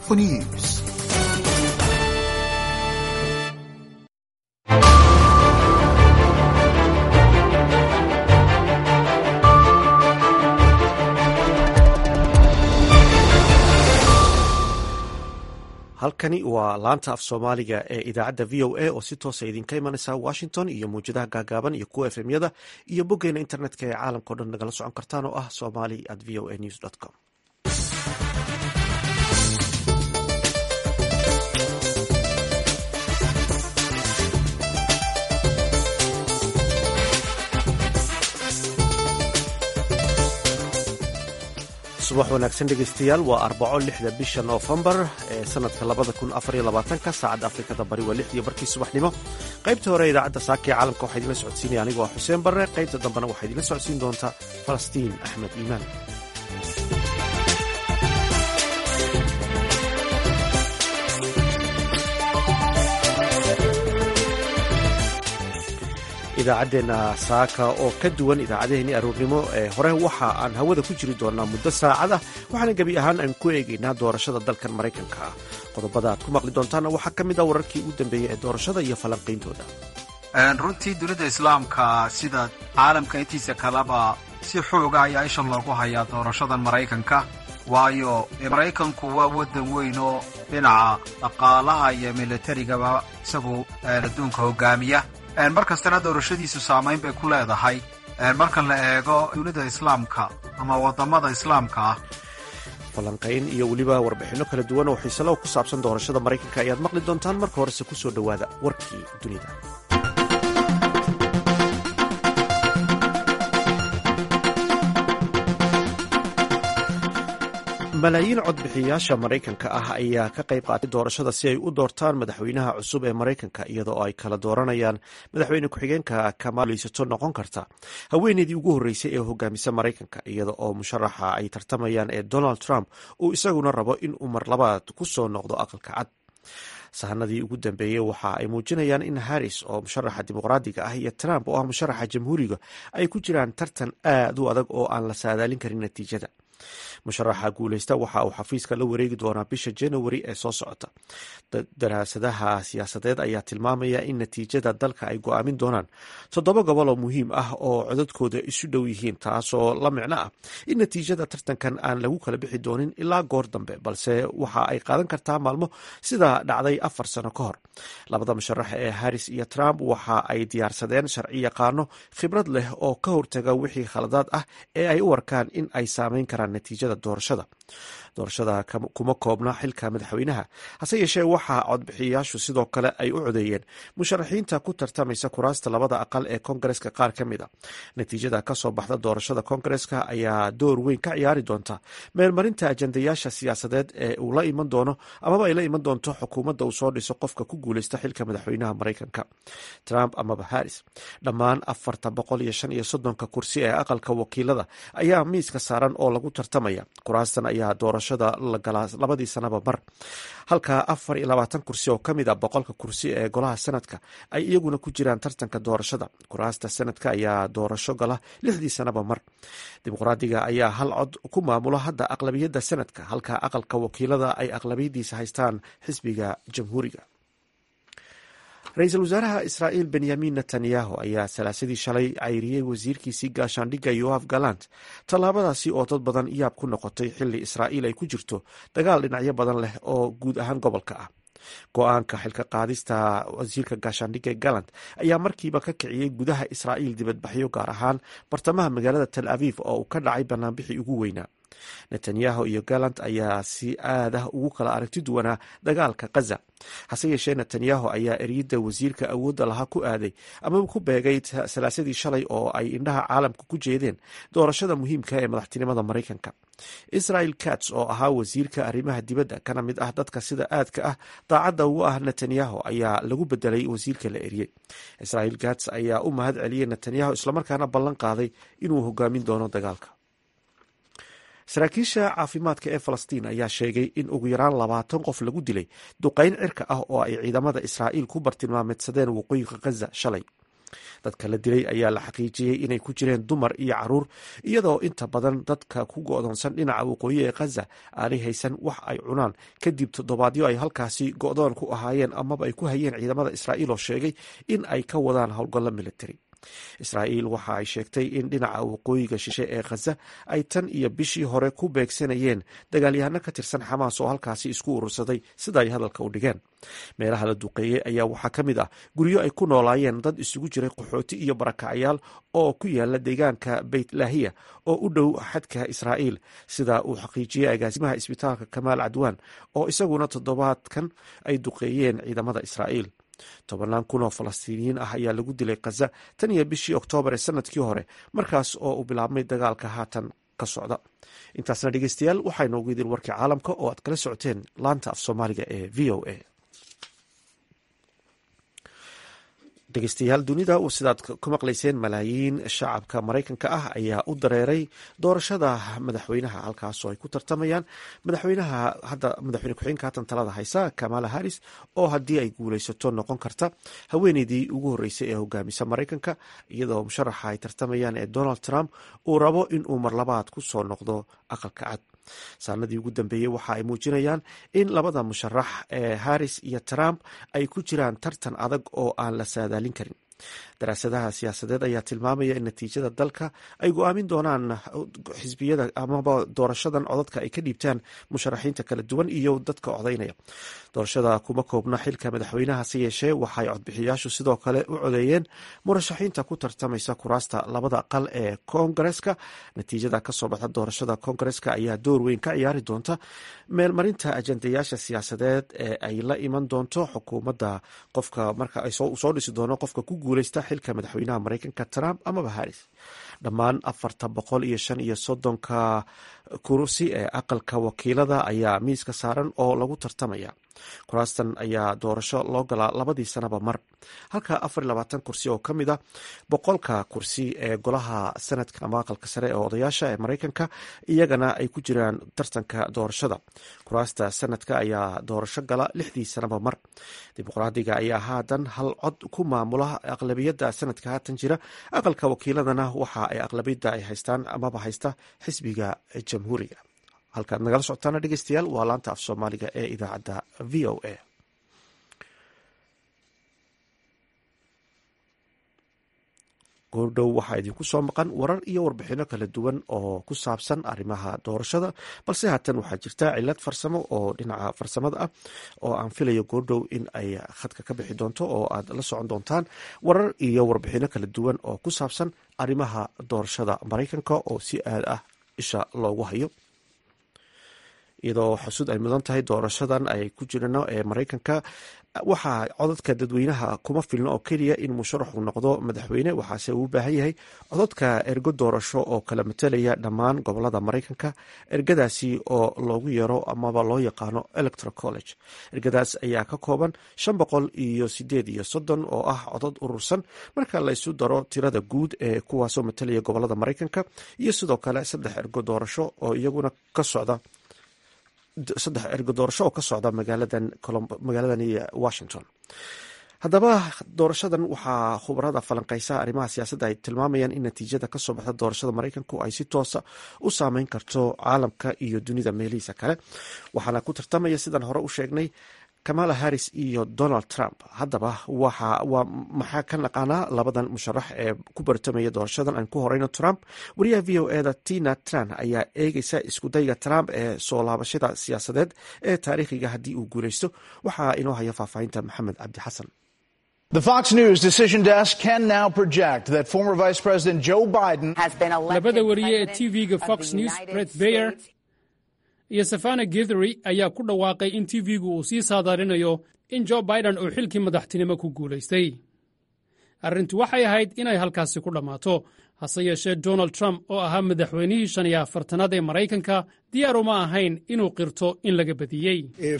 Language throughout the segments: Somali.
for news. halkani waa laanta af soomaaliga ee idaacadda v o a oo si toosa idinka imanaysa washington iyo mawjadaha gaagaaban iyo kuwa efmyada iyo boggeena internetka ee caalamka o dhan nagala socon kartaan oo ah somali at v o a news com subax wanaagsan dhegeystayaal waa arbaco lixda bisha noofembar ee sanadka labada kun afar iyo labaatanka saacadda afrikada bari waa lixdiyo barkii subaxnimo qaybta hore idaacadda saaka ee caalamka waxaa idinla socodsiinaya anigoo ah xuseen barre qaybta dambena waxaa idinla socodsiin doontaa falastiin axmed iimaan idaacaddeenna saaka oo ka duwan idaacadaheenii aroornimo ee hore waxa aan hawada ku jiri doonaa muddo saacada waxaana gebi ahaan aan ku eegaynaa doorashada dalkan maraykanka ah qodobada aad ku maqli doontaana waxaa ka mid ah wararkii ugu dambeeyey ee doorashada iyo falanqayntooda runtii dunida islaamka sida caalamka intiisa kaleba si xooga ayaa isha loogu hayaa doorashadan maraykanka waayo maraykanku waa waddan weyn oo dhinaca dhaqaalaha iyo militarigaba isagu adduunka hogaamiya mar kastana doorashadiisu saamayn bay ku leedahay marka la eego dunida islaamka ama waddamada islaamka ah falanqayn iyo weliba warbixinno kala duwan oo xiisalow ku saabsan doorashada maraykanka ayaad maqli doontaan marka horese ku soo dhowaada warkii dunida malaayiin codbixiyayaasha maraykanka ah ayaa ka qayb qaatay doorashada si ay u doortaan madaxweynaha cusub ee maraykanka iyadoo ay kala dooranayaan madaxweyne ku-xigeenka kamaaleysato noqon karta haweeneydii ugu horreysay ee hogaamisa maraykanka iyada oo musharaxa ay tartamayaan ee donald trump uu isaguna rabo in uu mar labaad ku soo noqdo aqalka cad sahanadii ugu dambeeyey waxa ay muujinayaan in harris oo musharaxa dimuqraadiga ah iyo trump oo ah musharaxa jamhuuriga ay ku jiraan tartan aad u adag oo aan la saadaalin karin natiijada musharaxa guuleysta waxa uu xafiiska la wareegi doonaa bisha january ee soo socota daraasadaha siyaasadeed ayaa tilmaamaya in natiijada dalka ay go-aamin doonaan toddoba gobol oo muhiim ah oo codadkooda isu dhow yihiin taasoo la micno ah in natiijada tartankan aan lagu kala bixi doonin ilaa goor dambe balse waxa ay qaadan kartaa maalmo sida dhacday afar sano ka hor labada musharax ee harris iyo trump waxa ay diyaarsadeen sharci yaqaano khibrad leh oo ka hortaga wixii khaladaad ah ee ay u arkaan in ay saameyn karaan natiijada doorashada doorashada kuma koobna xilka madaxweynaha hase yeeshee waxaa codbixiyayaashu sidoo kale ay u codeeyeen musharaxiinta ku tartamaysa kuraasta labada aqal ee kongareska qaar ka mid a natiijada kasoo baxda doorashada kongareska ayaa door weyn ka ciyaari doonta meelmarinta ajandayaasha siyaasadeed ee uu la iman doono amaba ay la iman doonto xukuumadda uu soo dhiso qofka ku guuleysta xilka madaxweynaha maraykanka trump amaba harris dhammaan afarta boqol iyo shan iyo soddonka kursi ee aqalka wakiilada ayaa miiska saaran oo lagu tartamaya kuraastan ayaa doorashada la galaa labadii sanaba mar halka afar iyo labaatan kursi oo ka mid a boqolka kursi ee golaha sanadka ay iyaguna ku jiraan tartanka doorashada kuraasta sanadka ayaa doorasho gala lixdii sanaba mar dimuqraadiga ayaa hal cod ku maamulo hadda aqlabiyadda sanadka halka aqalka wakiilada ay aqlabiyadiisa haystaan xisbiga jamhuuriga ra-iisul wasaaraha israa'iil benyamin netanyahu ayaa salaasadii shalay cayriyey wasiirkiisii gaashaandhigga yoaf galant tallaabadaasi oo dad badan yaab ku noqotay xili israa'iil ay ku jirto dagaal dhinacyo badan leh oo guud ahaan gobolka ah go-aanka xilka qaadista wasiirka gaashaandhigga galant ayaa markiiba ka kiciyey gudaha israa'iil dibadbaxyo gaar ahaan bartamaha magaalada tel aviv oo uu ka dhacay banaanbixii ugu weynaa netanyahu iyo galant ayaa si aad ah ugu kala aragti duwanaa dagaalka kaza hase yeeshee netanyahu ayaa eryidda wasiirka awoodda lahaa ku aaday amaba ku beegay salaasadii shalay oo ay indhaha caalamka ku jeedeen doorashada muhiimka ee madaxtinimada maraykanka israel kats oo ahaa wasiirka arrimaha dibadda kana mid ah dadka sida aadka ah daacadda ugu ah netanyahu ayaa lagu bedelay wasiirka la eriyey israel kats ayaa u mahad celiyey netanyahu islamarkaana ballan qaaday inuu hogaamin doono dagaalka saraakiisha caafimaadka ee falastiin ayaa sheegay in ugu yaraan labaatan qof lagu dilay duqayn cirka ah oo ay ciidamada israa'iil ku bartilmaameedsadeen waqooyiga khaza shalay dadka la dilay ayaa la xaqiijiyey inay ku jireen dumar iyo caruur iyadoo inta badan dadka ku go'doonsan dhinaca waqooyi ee khaza aanay haysan wax ay cunaan kadib toddobaadyo ay halkaasi go'doon ku ahaayeen amaba ay ku hayeen ciidamada israa'iil oo sheegay in ay ka wadaan howlgallo militari israa'iil waxa ay sheegtay in dhinaca waqooyiga shishe ee khaza ay tan iyo bishii hore ku beegsanayeen dagaalyahano ka tirsan xamaas oo halkaasi isku urursaday sida ay hadalka u dhigeen meelaha la duqeeyey ayaa waxaa ka mid ah guryo ay ku noolaayeen dad isugu jiray qaxooti iyo barakacyaal oo ku yaala deegaanka beytlahiya oo u dhow xadka israa'iil sida uu xaqiijiyey agaasimaha isbitaalka kamaal cadwaan oo isaguna toddobaadkan ay duqeeyeen ciidamada israa'iil tobannaan kun oo falastiiniyiin ah ayaa lagu dilay khaza tan iyo bishii oktoobar ee sanadkii hore markaas oo uu bilaabmay dagaalka haatan ka socda intaasna dhegeystayaal waxaa inoogu idin warkii caalamka oo aad kala socoteen laanta af soomaaliga ee v o a dhegeystayaal dunida sidaad ku maqlayseen malaayiin shacabka maraykanka ah ayaa u dareeray doorashada madaxweynaha halkaasoo ay ku tartamayaan madaxweynaha hadda madaxweyne ku-xigeenka haatan talada haysa kamala harris oo haddii ay guuleysato noqon karta haweeneydii ugu horreysay ee hogaamisa maraykanka iyadoo musharaxa ay tartamayaan ee donald trump uu rabo in uu marlabaad ku soo noqdo aqalka cad saanadii ugu dambeeyey waxa ay muujinayaan in labada musharax ee harris iyo trump ay ku jiraan tartan adag oo aan la saadaalin karin daraasadaha siyaasadeed ayaa tilmaamaya in natiijada dalka ay go-aamin doonaan xisbiyada amaba doorashadan codadka ay ka dhiibtaan musharaxiinta kala duwan iyo dadka codaynaya doorashada kuma koobna xilka madaxweynaha se yeeshee waxaay codbixiyaashu sidoo kale u codeeyeen murashaxiinta ku tartamaysa kuraasta labada aqal ee koongareska natiijada kasoo baxda doorashada koongareska ayaa door weyn ka ciyaari doonta meelmarinta ajandayaasha siyaasadeed ee ay la iman doonto xukuumadda qofka marka soo dhisi doono qofka ku guuleysta xilka madaxweynaha mareykanka trump amaba harris dhammaan afarta boqol iyo shan iyo soddonka kursi ee aqalka wakiilada ayaa miiska saaran oo lagu tartamaya kuraastan ayaa doorasho loo galaa labadii sanaba mar halka afar iyo labaatan kursi oo ka mid a boqolka kursi ee golaha sanadka ama aqalka sare ee odayaasha ee mareykanka iyagana ay ku jiraan tartanka doorashada kuraasta sanadka ayaa doorasho gala lixdii sanaba mar dimuqraadiga ayaa haatan hal cod ku maamula aqlabiyadda sanadka haatan jira aqalka wakiiladana waxa ay aqlabiyadda ay haystaan amaba haysta xisbiga jamhuuriga halkaad nagala socotaana dhegeystayaal waa laanta af soomaaliga ee idaacadda v o a goordhow waxaa idinku soo maqan warar iyo warbixino kala duwan oo ku saabsan arrimaha doorashada balse haatan waxaa jirta cilad farsamo oo dhinaca farsamada ah oo aan filayo goordhow in ay khadka ka bixi doonto oo aad la socon doontaan warar iyo warbixino kala duwan oo ku saabsan arrimaha doorashada maraykanka oo si aad ah isha loogu hayo iyadoo xusud ay mudan tahay doorashadan ay ku jirano ee maraykanka waxaa codadka dadweynaha kuma filno oo keliya in musharaxu noqdo madaxweyne waxaase uu u baahan yahay codadka ergo doorasho oo kala matelaya dhammaan gobolada maraykanka ergadaasi oo loogu yeero amaba loo yaqaano electoral college ergadaas ayaa ka kooban shan boqol iyo sideed iyo soddon oo ah codad urursan marka laysu daro tirada guud ee kuwaasoo matelaya gobolada maraykanka iyo sidoo kale saddex ergo doorasho oo iyaguna ka socda saddex ergo doorasho oo ka socda magaaladani washington haddaba doorashadan waxaa khubarada falanqeysa arrimaha siyaasadda ay tilmaamayaan in natiijada kasoo baxda doorashada maraykanku ay si toosa u saameyn karto caalamka iyo dunida meelihiisa kale waxaana ku tartamaya sidaan hore u sheegnay kamala harris iyo donald trump haddaba waa maxaa ka naqaanaa labadan musharax ee ku bartamaya doorashadan aan ku horeyno trump wariyaha v o eda tina tran ayaa eegeysa iskudayga trump ee soo laabashada siyaasadeed ee taariikhiga haddii uu guuleysto waxaa inoo haya faahfaahinta maxamed cabdi xasan The Fox News decision desk can now project that former Vice President Joe Biden labada wariye ee tv-ga fox news bret bayer iyo safana githery ayaa ku dhawaaqay in tv-gu uu sii saadaarinayo in jo biden uu xilkii madaxtinimo ku guulaystay arrintu waxay ahayd inay halkaasi ku dhammaato hase yeeshee donald trump oo ahaa madaxweynihii shan iyo afartanaad ee maraykanka diyaar uma ahayn inuu qirto in laga badiyey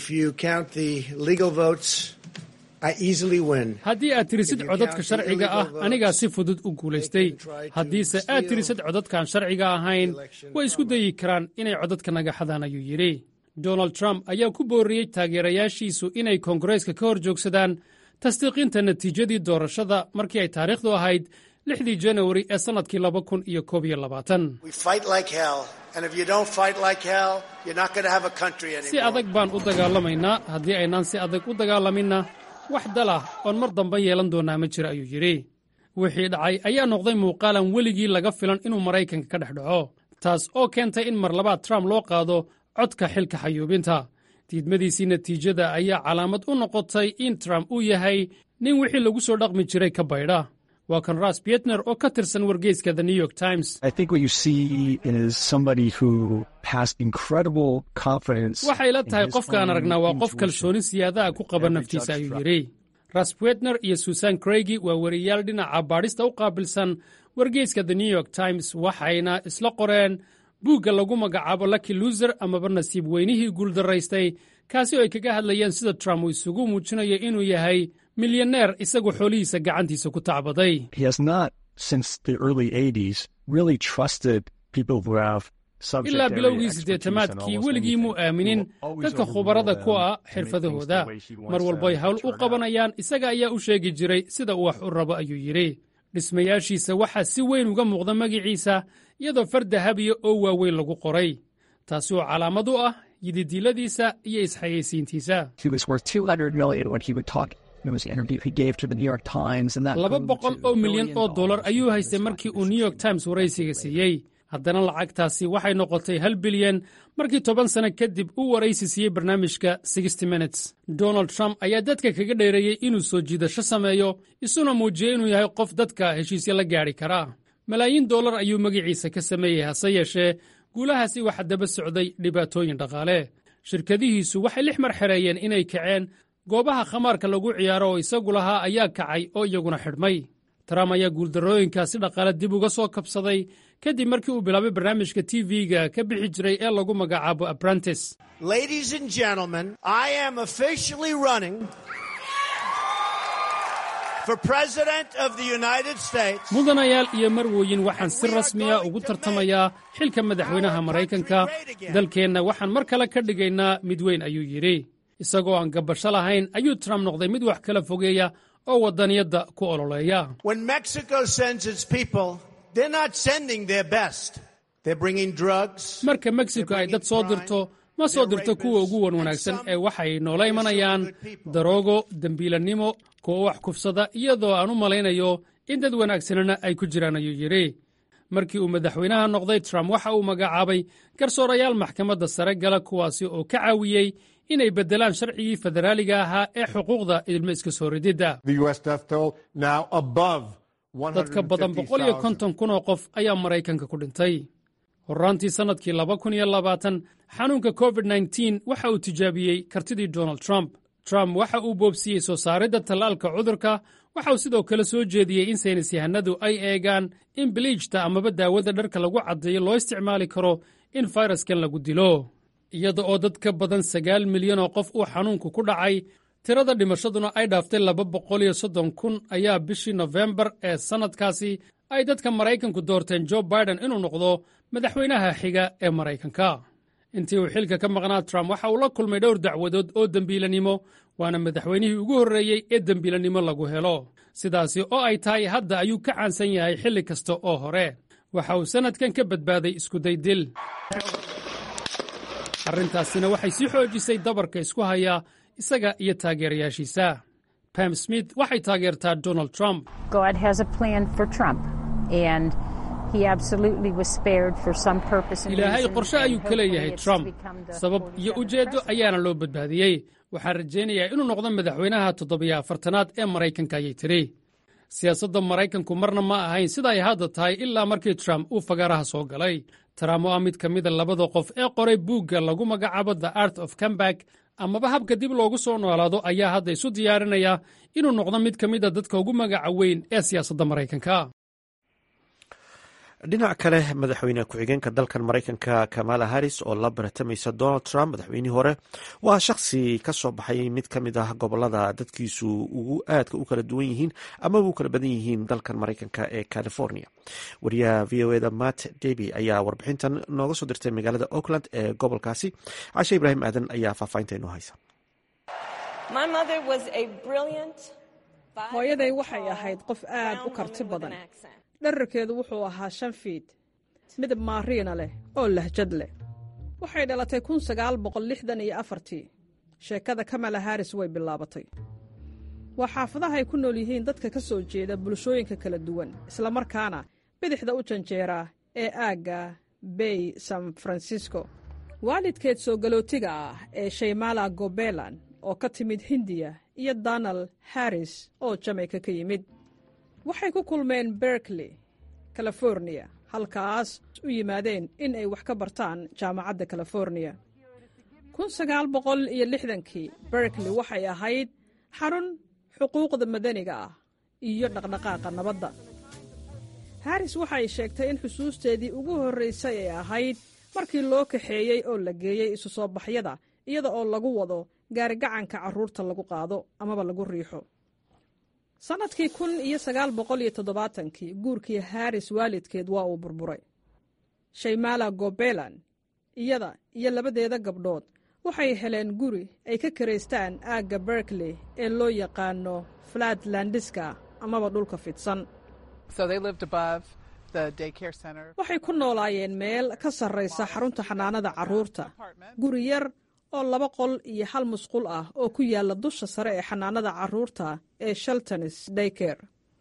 haddii aad tirisid codadka sharciga ah anigaa si fudud u guulaystay haddiise aad tirisid codadkaan sharciga ahayn way isku dayi karaan inay codadka naga xadaan ayuu yidhi donald trump ayaa ku booriyey taageerayaashiisu inay koongareeska ka hor joogsadaan tasdiiqinta natiijadii doorashada markii ay taariikhdu ahayd lixdii janawari ee sannadkii laba kun iyo koob iyo labaatan si adag baan u dagaalamaynaa haddii aynaan si adag u dagaalaminna wax dalah oon mar dambe yeelan doonnaa ma jira ayuu yidhi wixii dhacay ayaa noqday muuqaalan weligii laga filan inuu maraykanka ka dhex dhaco taas oo keentay in mar labaad trump loo qaado codka xilka xayuubinta diidmadiisii natiijada ayaa calaamad u noqotay in trump uu yahay nin wixii lagu soo dhaqmi jiray ka baydha waa kan ras bietner oo ka tirsan wargeyska the new york times waxay la tahay qofkaan aragnaa waa qof kalsooni siyaadaha ku qaba naftiisa ayuu yidhi ras bietner iyo susan craigy waa wariyaal dhinaca baadhista u qaabilsan wargeyska the new york times waxayna isla qoreen buugga lagu magacaabo lucky luser amaba nasiib weynihii guuldaraystay kaasi oo ay kaga hadlayeen sida trump uu isugu muujinayo inuu yahay milyaneer isagoo xoolihiisa gacantiisa ku tacbaday ilaa bilowgii siddeetamaadkii weligii muu aaminin dadka khubarada ku ah xirfadahooda mar walboy hawl u qabanayaan isaga ayaa u sheegi jiray sida uu wax u rabo ayuu yidhi dhismayaashiisa waxaa si weyn uga muuqda magiciisa iyadoo far dahabiya oo waaweyn lagu qoray taasi oo calaamad u ah yididiiladiisa iyo isxayaysiintiisa laba boqol oo milyan oo dollar ayuu haystay markii uu new york times waraysiga siiyey haddana lacagtaasi waxay noqotay hal bilyan markii toban sano kadib uu waraysi siiyey barnaamijka sixty minutes donald trump ayaa dadka kaga dheereeyey inuu soo jiidasho sameeyo isuna muujiyey inuu yahay qof dadka heshiisya la gaadhi karaa malaayiin dollar ayuu magiciisa ka sameeyey hase yeeshee guulahaasi waxaa daba socday dhibaatooyin dhaqaale shirkadihiisu waxay lix mar xereeyeen inay kaceen goobaha khamaarka lagu ciyaaro oo isagu lahaa ayaa kacay oo iyaguna xidhmay trump ayaa guuldarrooyinkaasi dhaqaale dib uga soo kabsaday kadib markii uu bilaabay barnaamijka tv-ga ka bixi jiray ee lagu magacaabo aprantis mudanayaal iyo marwooyin waxaan si rasmiya ugu tartamayaa xilka madaxweynaha maraykanka dalkeenna waxaan mar kale ka dhigaynaa mid weyn ayuu yidhi isagoo aan gabasho lahayn ayuu trump noqday mid wax kala fogeeya oo waddaniyadda ku ololeeya marka mexico ay dad soo dirto ma soo dirto kuwa ugu wan wanaagsan ee waxay noola imanayaan daroogo dembiilannimo kuwa wax kufsada iyadoo aan u malaynayo in dad wanaagsanana ay ku jiraan ayuu yidhi markii uu madaxweynaha noqday trump waxa uu magacaabay garsoorayaal maxkamadda sare gala kuwaasi oo ka caawiyey inay beddelaan sharcigii federaaliga ahaa ee xuquuqda ilmo iska soo rididda dadka badan boqol iyo konton kun oo qof ayaa maraykanka ku dhintay horraantii sannadkii laba kun iyo labaatan xanuunka covid nteen waxa uu tijaabiyey kartidii donald trump trump waxa uu boobsiiyey soo saaridda tallaalka cudurka waxa uu sidoo kale soo jeediyey in saynis yahanadu ay eegaan in biliijta amaba daawada dharka lagu caddeeyo loo isticmaali karo in fayraskan lagu dilo iyada oo dad ka badan sagaal milyan oo qof uu xanuunku ku dhacay tirada dhimashaduna ay dhaaftay laba boqol iyo soddon kun ayaa bishii nofembar ee sannadkaasi ay dadka maraykanku doorteen jo biden inuu noqdo madaxweynaha xiga ee maraykanka intii uu xilka ka maqnaa trump waxa uu la kulmay dhowr dacwadood oo dembiilanimo waana madaxweynihii ugu horreeyey ee dembiilannimo lagu helo sidaasi oo ay tahay hadda ayuu ka caansan yahay xilli kasta oo hore waxa uu sannadkan ka badbaaday iskuday dil arrintaasina waxay sii xoojisay dabarka isku haya isaga iyo taageerayaashiisa pam smith waxay taageertaa donald trump ilaahay qorshe ayuu ka leeyahay trump sabab iyo ujeeddo ayaana loo badbaadiyey waxaan rajaynayaa inuu noqdo madaxweynaha toddobiyo afartanaad ee maraykanka ayay tidhi siyaasadda maraykanku marna ma ahayn sida ay hadda tahay ilaa markii trump uu fagaaraha soo galay trump oo ah mid ka mida labada qof ee qoray buugga lagu magacaabo the art of comeback amaba habka dib loogu soo noolaado ayaa hadda isu diyaarinaya inuu noqdo mid ka mida dadka ugu magaca weyn ee siyaasadda maraykanka dhinac kale madaxweyne ku-xigeenka dalkan maraykanka kamala harris oo la baratamaysa donald trump madaxweynihii hore waa shakhsi ka soo baxay mid ka mid ah gobolada dadkiisu ugu aadka u kala duwan yihiin amaba u kala badan yihiin dalkan maraykanka ee california wariyaha v o eda matt deby ayaa warbixintan nooga soo dirtay magaalada oakland ee gobolkaasi cashe ibraahim aadan ayaa faahfaahinta inoo haysa hooyaday waxay ahayd qof aad u karti badan dherarkeedu wuxuu ahaa shan fiid midab maariina leh oo lahjad leh waxay dhalatay kun sagaal boqol lixdan iyo afartii sheekada kamala haris way bilaabatay waa xaafadaha ay ku nool yihiin dadka ka soo jeeda bulshooyinka kala duwan islamarkaana bidixda u janjeera ee aagga bay san francisco waalidkeed soo galootiga ah ee shaymala gobelan oo ka timid hindiya iyo donald harris oo jamayka ka yimid waxay ku kulmeen berkley californiya halkaas u yimaadeen in ay wax ka bartaan jaamacadda californiya kun sagaal boqol iyo lixdankii berkley waxay ahayd xarun xuquuqda madaniga ah iyo dhaqdhaqaaqa nabadda haris waxay sheegtay in xusuusteedii ugu horraysay ay ahayd markii loo kaxeeyey oo la geeyey isu soo baxyada iyada oo lagu wado gaarigacanka carruurta lagu qaado amaba lagu riixo sannadkii kun iyo sagaal boqol iyo toddobaatankii guurkii haris waalidkeed waa uu burburay shaymala gobelan iyada iyo labadeeda gabdhood waxay heleen guri ay ka karaystaan aagga berkley ee loo yaqaano flatlandiska amaba dhulka fidsan waxay ku noolaayeen meel ka sarraysa xarunta xanaanada carruurta guri yar oo laba qol iyo hal musqul ah oo ku yaalla dusha sare ee xanaanada carruurta ee sheltonis dayker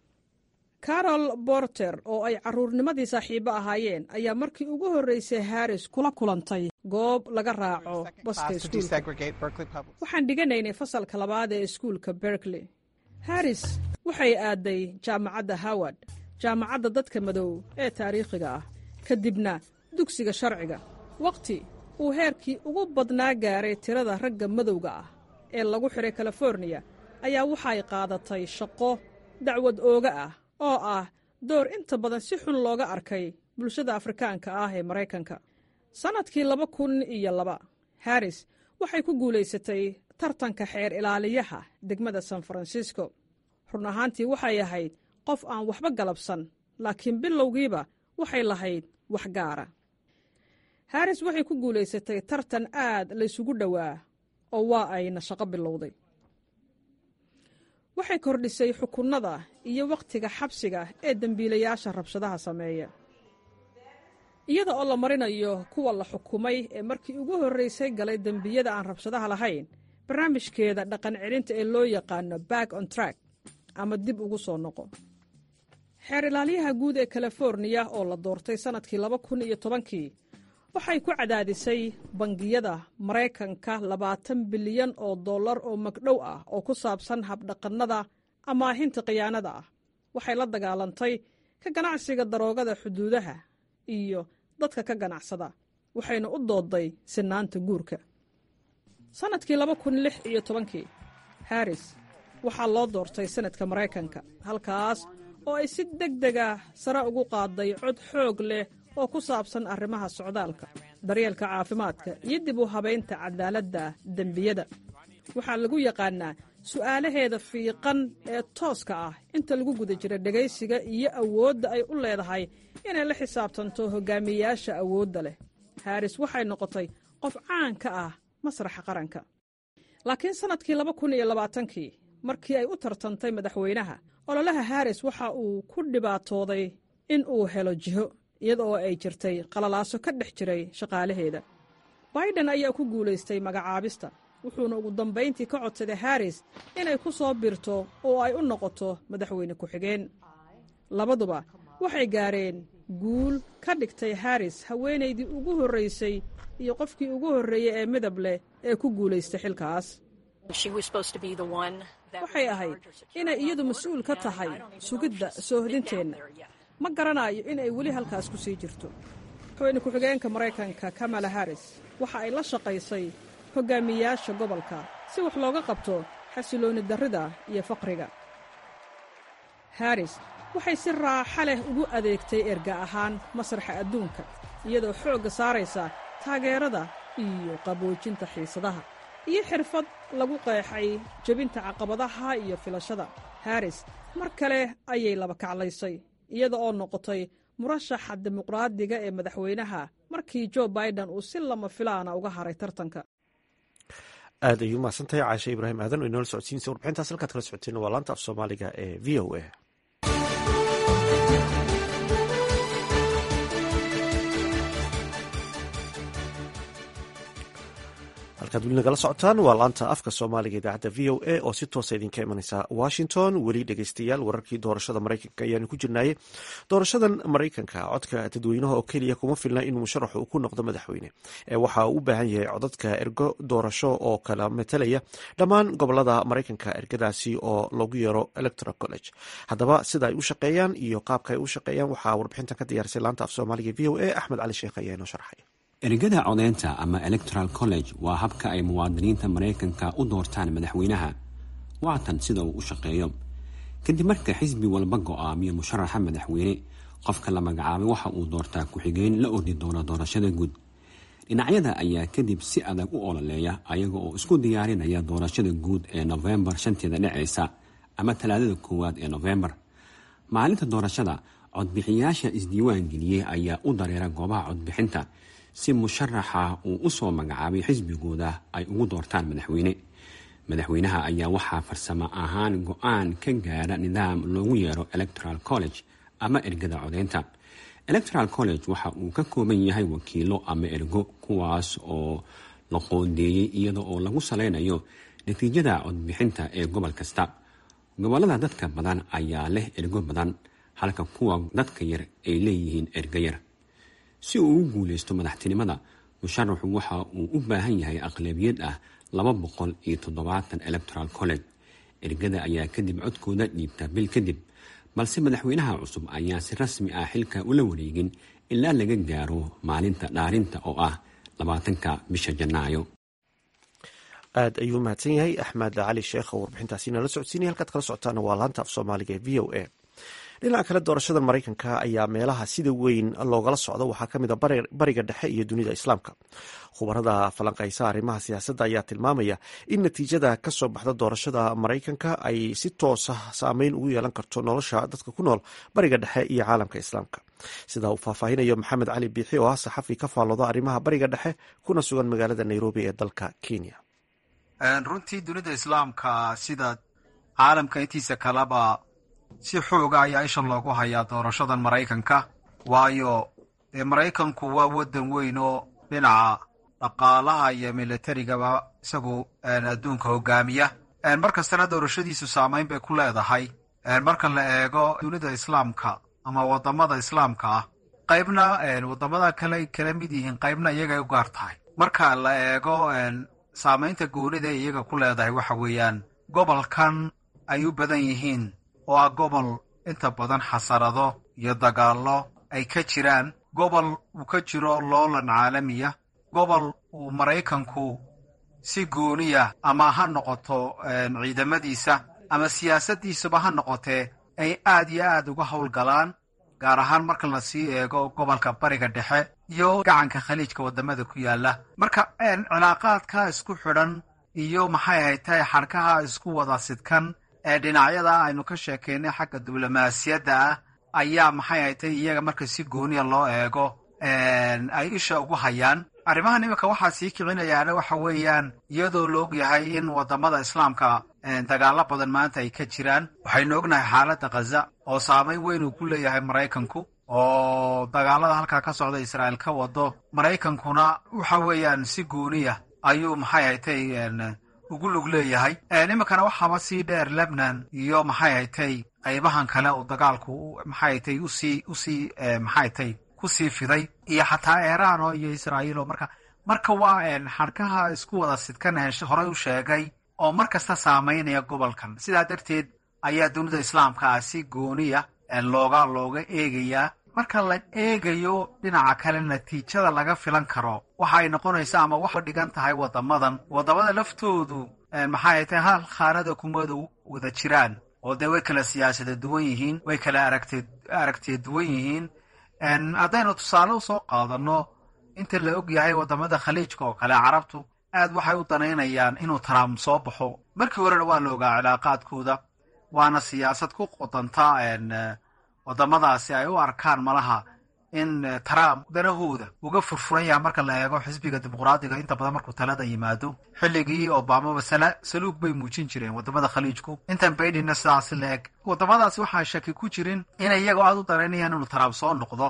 carol borter oo ay carruurnimadii saaxiibo ahaayeen ayaa markii ugu horraysay haris kula kulantay goob laga raaco baska iskuulka waxaan dhiganaynay fasalka labaad ee iskuulka berkley haris waxay aaday jaamacadda howard jaamacadda dadka madow ee taariikhiga ah kadibna dugsiga sharciga wakhti uu heerkii ugu badnaa gaaray tirada ragga madowga ah ee lagu xidhay californiya ayaa waxay qaadatay shaqo dacwad ooga ah oo ah door inta badan si xun looga arkay bulshada afrikaanka ah ee maraykanka sannadkii laba kun iyo laba haris waxay ku guulaysatay tartanka xeer ilaaliyaha degmada san francisco run ahaantii waxay ahayd qof aan waxba galabsan laakiin bilowgiiba waxay lahayd wax gaara haris waxay ku guulaysatay tartan aad laysugu dhowaa oo waa ayna shaqo bilowday waxay kordhisay xukunnada iyo wakhtiga xabsiga ee dembiilayaasha rabshadaha sameeya iyada oo la marinayo kuwa la xukumay ee markii ugu horraysay galay dembiyada aan rabshadaha lahayn barnaamijkeeda dhaqan celinta ee loo yaqaano back on track ama dib ugu soo noqo xeer ilaaliyaha guud ee californiya oo la doortay sannadkii laba kun iyo tobankii waxay ku cadaadisay bangiyada maraykanka labaatan bilyan oo dollar oo magdhow ah oo ku saabsan habdhaqannada amaahinta khiyaanada ah waxay la dagaalantay ka ganacsiga daroogada xuduudaha iyo dadka ka ganacsada waxayna u doodday sinaanta guurka sannadkii laba kun lix iyo tobankii haris waxaa loo doortay sanadka maraykanka halkaas oo ay si deg dega sare ugu qaaday cod xoog leh oo ku saabsan arrimaha socdaalka daryeelka caafimaadka iyo dib u habaynta cadaaladda dembiyada waxaa lagu yaqaannaa su'aalaheeda fiiqan ee tooska ah inta lagu guda jira dhegaysiga iyo awoodda ay u leedahay inay la xisaabtanto hogaamiyayaasha awoodda leh haris waxay noqotay qof caan ka ah masraxa qaranka laakiin sannadkii laba kun iyo labaatankii markii ay u tartantay madaxweynaha ololaha haris waxa uu ku dhibaatooday in uu helo jiho iyada oo ay jirtay qalalaaso ka dhex jiray shaqaalaheeda baiden ayaa ku guulaystay magacaabista wuxuuna ugu dambayntii ka codsaday haris inay ku soo birto oo ay u noqoto madaxweyne ku-xigeen labaduba waxay gaareen guul ka dhigtay haris haweenaydii ugu horraysay iyo qofkii ugu horreeyey ee midab leh ee ku guulaystay xilkaas waxay ahayd inay iyadu mas-uul ka tahay sugidda soohodinteenna ma garanayo in ay weli halkaas ku sii jirto madaxweyne ku-xigeenka maraykanka kamala haris waxa ay la shaqaysay hogaamiyayaasha gobolka si wax looga qabto xasiloonni darrida iyo faqriga haris waxay si raaxa leh ugu adeegtay erga ahaan masraxa adduunka iyadoo xoogga saaraysa taageerada iyo qaboojinta xiisadaha iyo xirfad lagu qeexay jebinta caqabadaha iyo filashada haris mar kale ayay laba kaclaysay iyada oo noqotay murashaxa dimuqraadiga ee madaxweynaha markii jo baiden uu si lama filaana uga haray tartanka aad ayuu umahadsantahay caashe ibraahim aadan oo inoola socodsiinaysa warbixintaas halkaad kala socoteen waa laanta af soomaaliga ee v o a halkaad weli nagala socotaan waa laanta afka soomaaliga idaacadda v o a oo si toosa idinka imanaysa washington weli dhegeystayaal wararkii doorashada maraykanka ayaanu ku jirnaaye doorashadan maraykanka codka dadweynaha oo keliya kuma filna inuu musharaxu uu ku noqdo madaxweyne ee waxa uu u baahan yahay codadka ergo doorasho oo kala matalaya dhammaan gobolada maraykanka ergadaasi oo lagu yeero electoral college haddaba sida ay u shaqeeyaan iyo qaabka ay u shaqeeyaan waxaa warbixintan ka diyaarisay laanta af soomaaliga v o a axmed cali sheekh ayaa inoo sharxay ergada codeynta ama electoral college waa habka ay muwaadiniinta maraykanka u doortaan madaxweynaha waatan sida uu u shaqeeyo kadib marka xisbi walba go-aamiyo musharaxa madaxweyne qofka la magacaabay waxa uu doortaa ku-xigeen la ordi doona doorashada guud dhinacyada ayaa kadib si adag u ololeeya ayaga oo isku diyaarinaya doorashada guud ee nofembar shanteeda dhaceysa ama talaadada koowaad ee nofembar maalinta doorashada codbixiyaasha isdiiwaan geliyey ayaa u dareera goobaha codbixinta si musharaxa uu u soo magacaabay xisbigooda ay ugu doortaan madaxweyne madaxweynaha ayaa waxaa farsamo ahaan go-aan ka gaara nidaam loogu yeero electoral college ama ergada codeynta electoral college waxa uu ka kooban yahay wakiilo ama ergo kuwaas oo la qoondeeyey iyada oo lagu saleynayo natiijada codbixinta ee gobol kasta gobolada dadka badan ayaa leh ergo badan halka kuwa dadka yar ay leeyihiin ergo yar si uu ugu guuleysto madaxtinimada musharaxu waxa uu u baahan yahay aqlabiyad ah laba boqol iyo toddobaatan electoral college ergada ayaa kadib codkooda dhiibta bil kadib balse madaxweynaha cusub ayaa si rasmi ah xilka ula wareegin ilaa laga gaaro maalinta dhaarinta oo ah labaatanka bisha janaayo aad ayuu mahadsan yahay axmed cali sheekh oo warbixintaasi nala socodsiinaya halkaad kala socotaana waa laanta af soomaaliga ee v o a dhinaca kale doorashada maraykanka ayaa meelaha sida weyn loogala socdo waxaa ka mid a bariga dhexe iyo dunida islaamka khubarada falanqaysa arrimaha siyaasadda ayaa tilmaamaya in natiijada ka soo baxda doorashada maraykanka ay si toosa saameyn ugu yeelan karto nolosha dadka ku nool bariga dhexe iyo caalamka islaamka sida uu faahfaahinayo maxamed cali biixi oo ah saxafi ka faallooda arrimaha bariga dhexe kuna sugan magaalada nairobi ee dalka kenya runtii dunida islaamka sida caalamka intiisa kaleba si xooga ayaa isha loogu hayaa doorashadan maraykanka waayo dee maraykanku waa waddan weyn oo dhinaca dhaqaalaha iyo militarigaba isagu adduunka hogaamiya mar kastana doorashadiisu saamayn bay ku leedahay marka la eego dunida islaamka ama wadamada islaamka ah qaybna wadamada kale kala mid yihiin qaybna iyagay u gaar tahay marka la eego saamaynta goonida ee iyaga ku leedahay waxa weeyaan gobolkan ay u badan yihiin oo ah gobol inta badan xasarado iyo dagaallo ay ka jiraan gobol uu ka jiro loolan caalamiya gobol uu maraykanku si gooniya ama ha noqoto ciidamadiisa ama siyaasaddiisuba ha noqotee ay aad iyo aad uga howlgalaan gaar ahaan marka la sii eego gobolka bariga dhexe iyo gacanka khaliijka waddamada ku yaalla marka cilaaqaadka isku xidhan iyo maxay ahayd tahay xadhkaha isku wada sidkan ee dhinacyada aynu ka sheekaynay xagga diblomaasiyadda ah ayaa maxay ahayd tahay iyaga marka si gooniya loo eego ay isha ugu hayaan arrimahan iminka waxaa sii kicinayaana waxa weeyaan iyadoo la og yahay in waddamada islaamka dagaalo badan maanta ay ka jiraan waxaynu ognahay xaaladda khaza oo saamayn weyn uu ku leeyahay maraykanku oo dagaalada halkaa ka socda israa'iil ka wado maraykankuna waxa weeyaan si gooniya ayuu maxay haytay ugu lug leeyahay iminkana waxaaba sii dheer lebnan iyo maxay haytay qaybahan kale oo dagaalku maxay haytay usii usii maxay haytay kusii fiday iyo xataa iiraan oo iyo israa'iil oo marka marka waa xadhkaha isku wada sidkan horey u sheegay oo mar kasta saamaynaya gobolkan sidaa darteed ayaa dunida islaamka ah si gooniya looga looga eegayaa marka la eegayo dhinaca kale natiijada laga filan karo waxa ay noqonaysaa ama wax dhigan tahay waddamadan waddamada laftoodu maxay tahay hal khaanada kumada wada jiraan oo dee way kala siyaasada duwan yihiin way kala aragte aragtiya duwan yihiin haddaynu tusaale usoo qaadano inta la og yahay waddamada khaliijka oo kale carabtu aad waxay u danaynayaan inuu trump soo baxo markii horena waa la ogaa cilaaqaadkooda waana siyaasad ku qodanta waddamadaasi ay u arkaan malaha in trump danahooda uga furfuran yaha marka la eego xisbiga dimuqraadiga inta badan markuu talada yimaado xilligii obamaba saluug bay muujin jireen wadamada khaliijku intan baidinna sidaasi la eg wadamadaasi waxaa shaki ku jirin inay iyagoo aada u daraynayaan inuu trump soo noqdo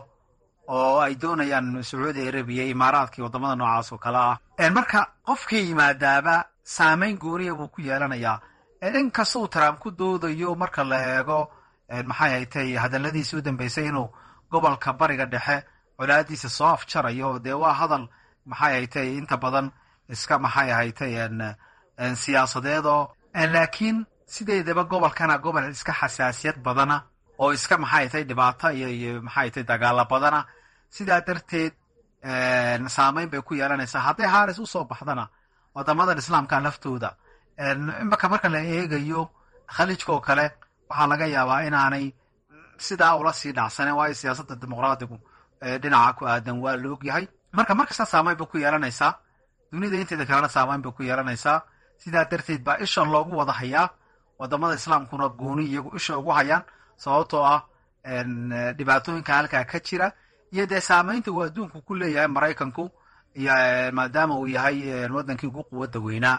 oo ay doonayaan sacuudi arabiya imaaraadkii wadamada noocaas oo kale ah marka qofkii yimaadaaba saameyn gooniya buu ku yeelanayaa inkasta uu trump ku doodayo marka la eego maxay haytay hadaladiisii u dambeysay inuu gobolka bariga dhexe colaadiisa soo afjarayo dee waa hadal maxay haytay inta badan iska maxay haytay siyaasadeedoo laakiin sideedaba gobolkana gobol iska xasaasiyad badana oo iska maxay haytay dhibaato iyo iyo maxay haytay dagaalo badana sidaa darteed saameyn bay ku yeelanaysaa hadday haris usoo baxdana wadamadan islaamka laftooda imaka marka la eegayo khaliijka oo kale waxaa laga yaabaa inaanay sidaa ula sii dhacsaneen waayo siyaasadda dimuqraadigu dhinaca ku aadan waa la ogyahay marka markasta saameyn bay ku yeelanaysaa dunida inteeda kalena saameyn bay ku yeelanaysaa sidaa darteed baa ishan loogu wada hayaa wadamada islaamkuna gooni iyagu isha ugu hayaan sababtoo ah dhibaatooyinka halkaa ka jira iyo dee saameynta uu adduunku ku leeyahay maraykanku iyo maadaama uu yahay wadankii ugu quwadda weynaa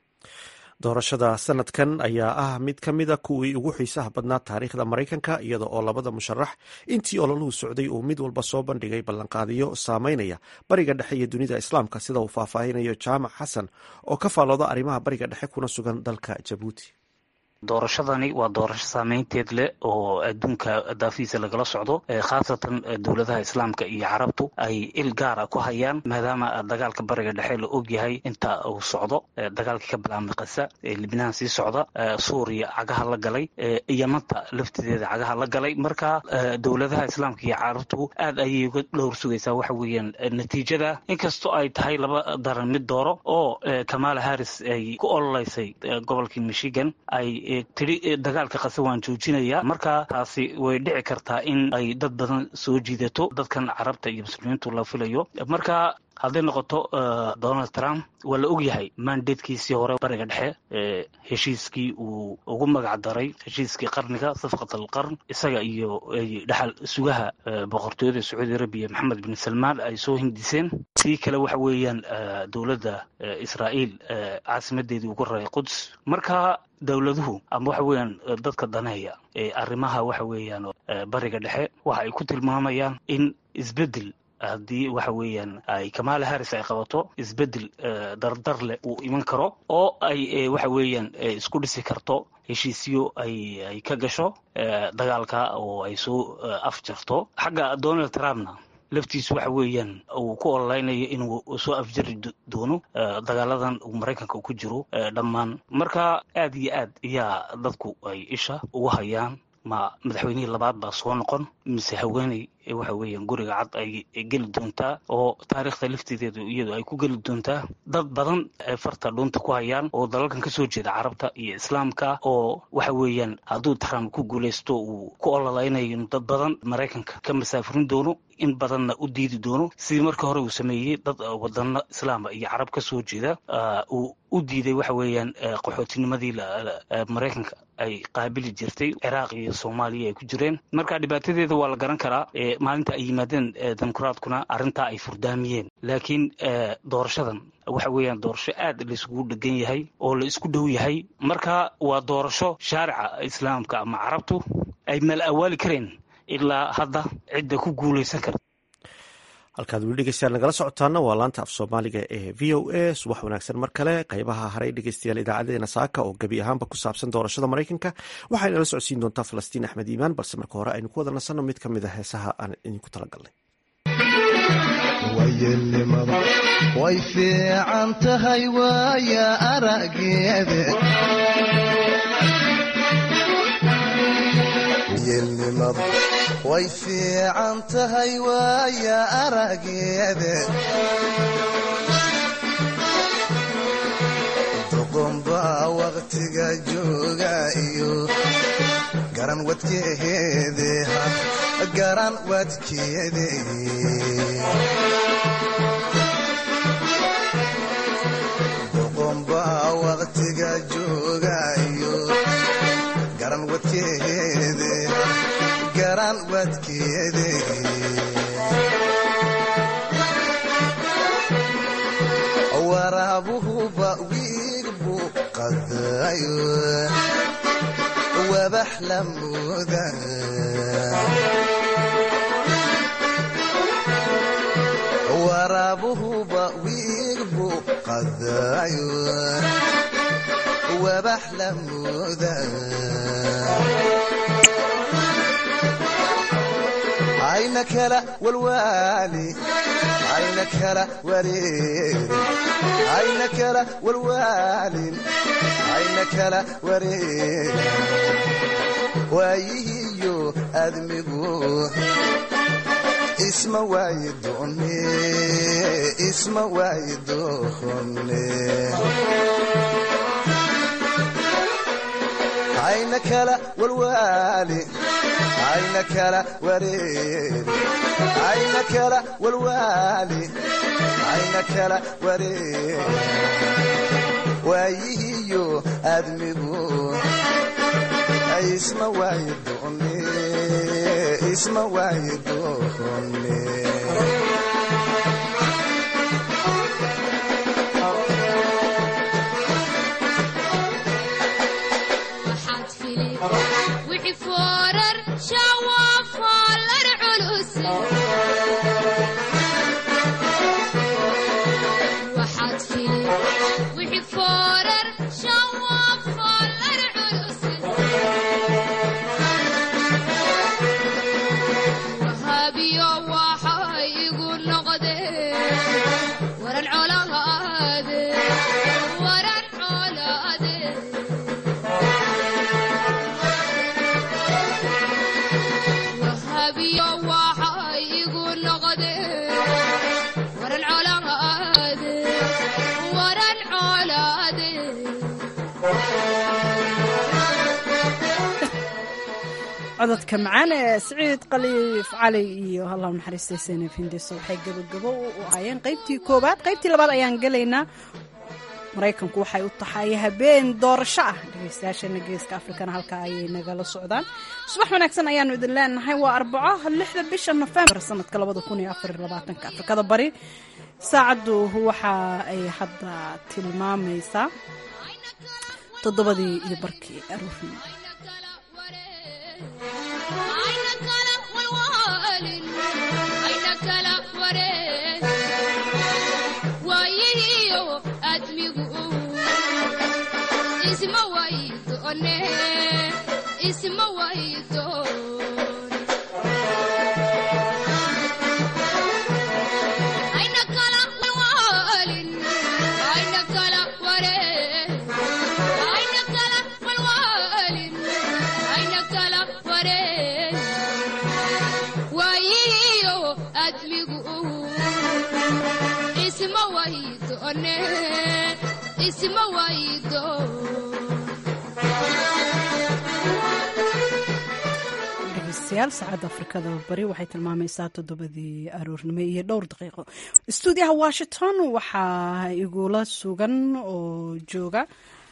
doorashada sanadkan ayaa ah mid ka mida kuwii ugu xiisaha badnaa taariikhda maraykanka iyada oo labada musharax intii ololuhu socday uu mid walba soo bandhigay ballanqaadiyo saameynaya bariga dhexe iyo dunida islaamka sida uu faahfaahinayo jaamac xasan oo ka faalooda arrimaha bariga dhexe kuna sugan dalka jabuuti doorashadani waa doorasho saameynteed leh oo adduunka daafihiisa lagala socdo khaasatan dowladaha islaamka iyo carabtu ay il gaara ku hayaan maadaama dagaalka bariga dhexe la ogyahay inta uu socdo dagaalkii ka bilaabmay kasa libnaan sii socda suuriya cagaha la galay yamanta laftideeda cagaha la galay marka dowladaha islaamka iyo carabtu aad ayay uga dhowr sugaysaa waxa weeyaan natiijada inkastoo ay tahay laba daran mid dooro oo kamala harris ay ku ololeysay gobolkii michigan ay tidhi dagaalka qase waan joojinaya marka taasi way dhici kartaa in ay dad badan soo jiidato dadkan carabta iyo muslimiintu la filayo marka hadday noqoto donald trump waa la ogyahay mandatekiisii hore bariga dhexe heshiiskii uu ugu magac daray heshiiskii qarniga safqat alqarn isaga iyo dhexal sugaha boqortooyada sacuudi arabiya maxamed bin salmaan ay soo hindiseen sii kale waxa weeyaan dowladda israa'iil caasimadeedii ugu raray quds marka dowladuhu ama waxa weeyaan dadka daneeya ee arrimaha waxa weeyaan bariga dhexe waxa ay ku tilmaamayaan in isbeddel haddii waxa weeyaan ay kamala harris ay qabato isbeddel dardar leh uu iman karo oo ay waxa weeyaan isku dhisi karto heshiisyo ay ay ka gasho dagaalka oo ay soo afjarto xagga donald trumpna laftiisu waxa weeyaan uu ku ololeynayo inuu soo afjari doono dagaaladan uu maraykanka ku jiro dhammaan marka aad iyo aad ayaa dadku ay isha ugu hayaan ma madaxweynihii labaad baa soo noqon mise haweeney waxa weeyaan guriga cad ay geli doontaa oo taariikhda laftideedu iyadu ay ku geli doontaa dad badan ay farta dhuunta ku hayaan oo dalalkan kasoo jeeda carabta iyo islaamka oo waxa weeyaan hadduu trump ku guuleysto uu ku ololeynayo dad badan maraykanka ka masaafurin doono in badanna u diidi doono sidii marka hore uu sameeyey dad wadano islaama iyo carab ka soo jeeda uu u diiday waxa weeyaan qaxootinimadii maraykanka ay qaabili jirtay ciraaq iyo soomaaliya ay ku jireen marka dhibaatadeeda waa la garan karaa maalinta ay yimaadeen dimuqraadkuna arrintaa ay furdaamiyeen laakiin doorashadan waxa weeyaan doorasho aad laiskugu dhegan yahay oo la isku dhow yahay marka waa doorasho shaarica islaamka ama carabtu ay mala awaali kareen ilaa hadda cidda ku guulaysan karta halkaad weli dhegeystayaal nagala socotaana waa laanta af soomaaliga ee v o a subax wanaagsan mar kale qaybaha haray dhegeystayaal idaacadeena saaka oo gebi ahaanba ku saabsan doorashada maraykanka waxay nala socodsiin doontaa falastiin axmed iimaan balse marka hore aynu ku wada nasanno mid ka mid a heesaha aan idinku talagalnay wayelnimada way fiican tahay waaya arageeda yelnimada way fiican tahay waaya arageeda doqonbaa waqtiga jooga iyo garan wadkeede garan wadkeede doqonbaa waqtiga jooga iyo garan wadkeede garan wadkeede qadayo wabax la mooda waraabuhuba wiig buu qadayo wabax la mooda ayna kala walwaali ayna kala wareerin ayna kala walwaalin ayna kala wareerin waayihiyo admigu isma waayi doone isma waayi doone ayna kala walwaali ayna kala wareeri ayna kala walwaali ayna kala wareeri waayihiyo admigu isma waayi doone isma waayi doone cododka macaan ee siciid khaliif cali iyo allah naxariistay sene findiso waxay gabogabo u aayeen qaybtii koowaad qaybtii labaad ayaan gelaynaa maraykanku waxay u tahay habeen doorasho ah dhegeystayaashana geeska afrikana halkaa ayay nagala socdaan subax wanaagsan ayaanu idin leenahay waa arbaco lixda bisha nofembar sanadka labada kun iyo afar labaatanka afrikada bari saacaddu waxa ay hadda tilmaamaysaa toddobadii iyo barkii aroornimo saacadda afrikada bari waxay tilmaamaysaa toddobadii aroornimo iyo dhowr daqiiqo stuudiyaha washington waxaa igula sugan oo jooga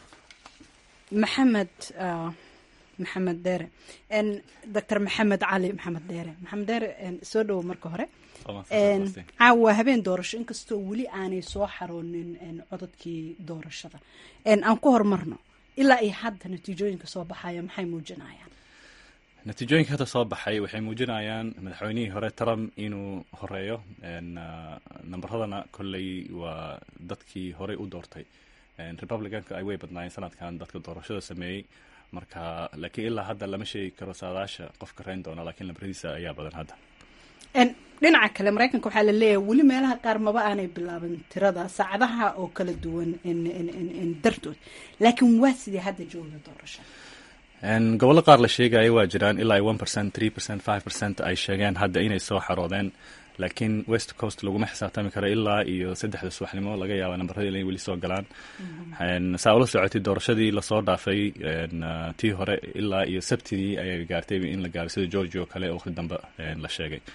maxamed maxamed dheere doctor maxamed cali maxamed dheere maxamed dheere soo dhowo marka hore caawa habeen doorasho inkastoo weli aanay soo xaroonin cododkii doorashada aan ku horumarno ilaa iyo hadda natiijooyinka soo baxaya maxay muujinayaan natiijooyinka hadda soo baxay waxay muujinayaan madaxweynihii hore trump inuu horeeyo nambaradana kolley waa dadkii horey u doortay republicanka ay way badnaayeen sanadkan dadka doorashada sameeyey marka laakiin ilaa hadda lama sheegi karo saadaasha qofka reyn doona lakiin lambaradiisa ayaa badan hadda dhinaca kale maraykanka waxaa la leeyahay weli meelaha qaar maba aanay bilaaban tirada saacadaha oo kala duwan dartood laakiin waa sidii hadda jooga doorasha gobollo qaar la sheegaya waa jiraan ilaa one percent three percent five percent ay sheegeen hadda inay soo xaroodeen laakiin west coast laguma xisaabtami karo ilaa iyo saddexda subaxnimo laga yaaba nambaradii inay weli soo galaan saa ula socotay doorashadii lasoo dhaafay tii hore ilaa iyo sabtidii ayay gaartay in la gaaro sida georgia oo kale waqti dambe la sheegay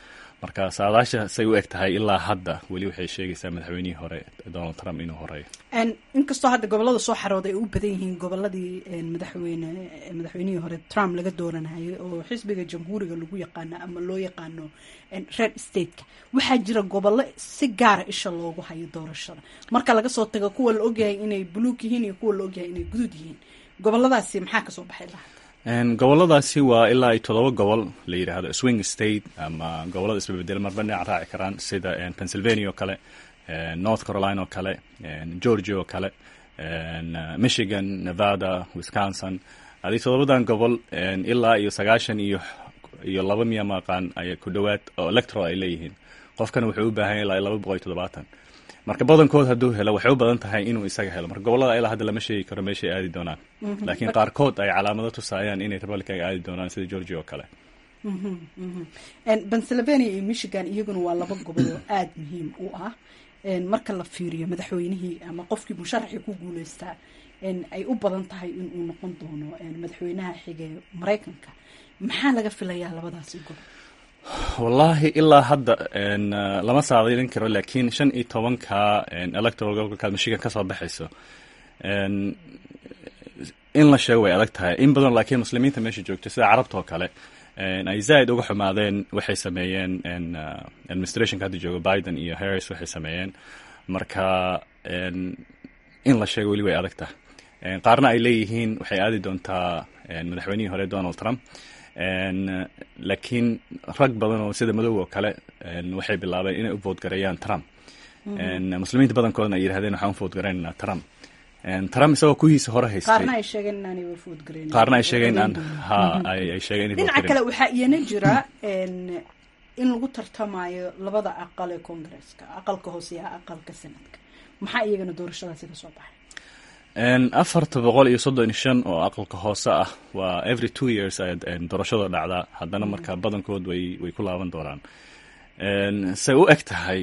marka saadaasha say u eg tahay ilaa hadda weli waxay sheegaysaa madaxweynihii hore donald trump inuu horeeyo inkastoo hadda gobolada soo xarooda ay u badan yihiin goboladii madaxweyne madaxweynihii hore trump laga dooranayay oo xisbiga jamhuuriga lagu yaqaano ama loo yaqaano red stateka waxaa jira gobollo si gaara isha loogu hayo doorashada marka laga soo tago kuwa la ogyahay inay buluug yihiin iyo kuwa la ogyahay inay guduud yihiin goboladaasi maxaa kasoo baxay lahaa goboladaasi waa ilaa ay todoba gobol la yidhaahdo swing state ama gobolada isbabedel marba dhinac raaci karaan sida pennsylvania oo kale north carolina oo kale georgia oo kale michigan nevada wisconsin adii todobadan gobol ilaa iyo sagaashan iyo iyo laba miya maqaan ay ku dhowaad oo electoral ay leeyihiin qofkana wuxuu u baahan ilaa laba boqol iyo toddobaatan marka badankood hadduu helo waxay u badan tahay inuu isaga helo marka gobolada ilaa hadda lama sheegi karo meeshay aadi doonaan laakiin qaarkood ay calaamado tusaayaan inay republicanka aadi doonaan sida georgia oo kale pennsylvania iyo michigan iyaguna waa laba gobol oo aada muhiim u ah marka la fiiriyo madaxweynihii ama qofkii musharaxii ku guuleystaa ay u badan tahay inuu noqon doono madaxweynaha xige maraykanka maxaa laga filayaa labadaasi gobol wallaahi ilaa hadda lama saadilin karo laakiin shan iyo tobanka electoral gobolkaad michigan ka soo baxayso in la sheego way adag tahay in badan laakiin muslimiinta meesha joogta sida carabta oo kale ay zaaid uga xumaadeen waxay sameeyeen administrationka hadda jooga biden iyo harris waxay sameeyeen marka in la sheego weli way adag tahay qaarna ay leeyihiin waxay aadi doontaa madaxweynihii hore donald trump laakiin rag badan oo sida madow oo kale waxay bilaabeen inay u voodgareeyaan trump muslimiinta badankoodna ay yidhahdeen waxaan u voodgareynaynaa trump trump isagoo kuwiisa hore haystay qaarna ay sheegeen inaanay voodgareyn qaarna ay sheegeen aan ha ay ay sheegeen inay dhinaca kale waxaa iyana jira in lagu tartamayo labada aqal ee congresska aqalka hoose iyo aqalka senadka maxaa iyagana doorashadaasi ka soo baxay afarta boqol iyo soddon iyo shan oo aqalka hoose ah waa every two years ay doorashada dhacdaa haddana marka badankood way way ku laaban doonaan say u eg tahay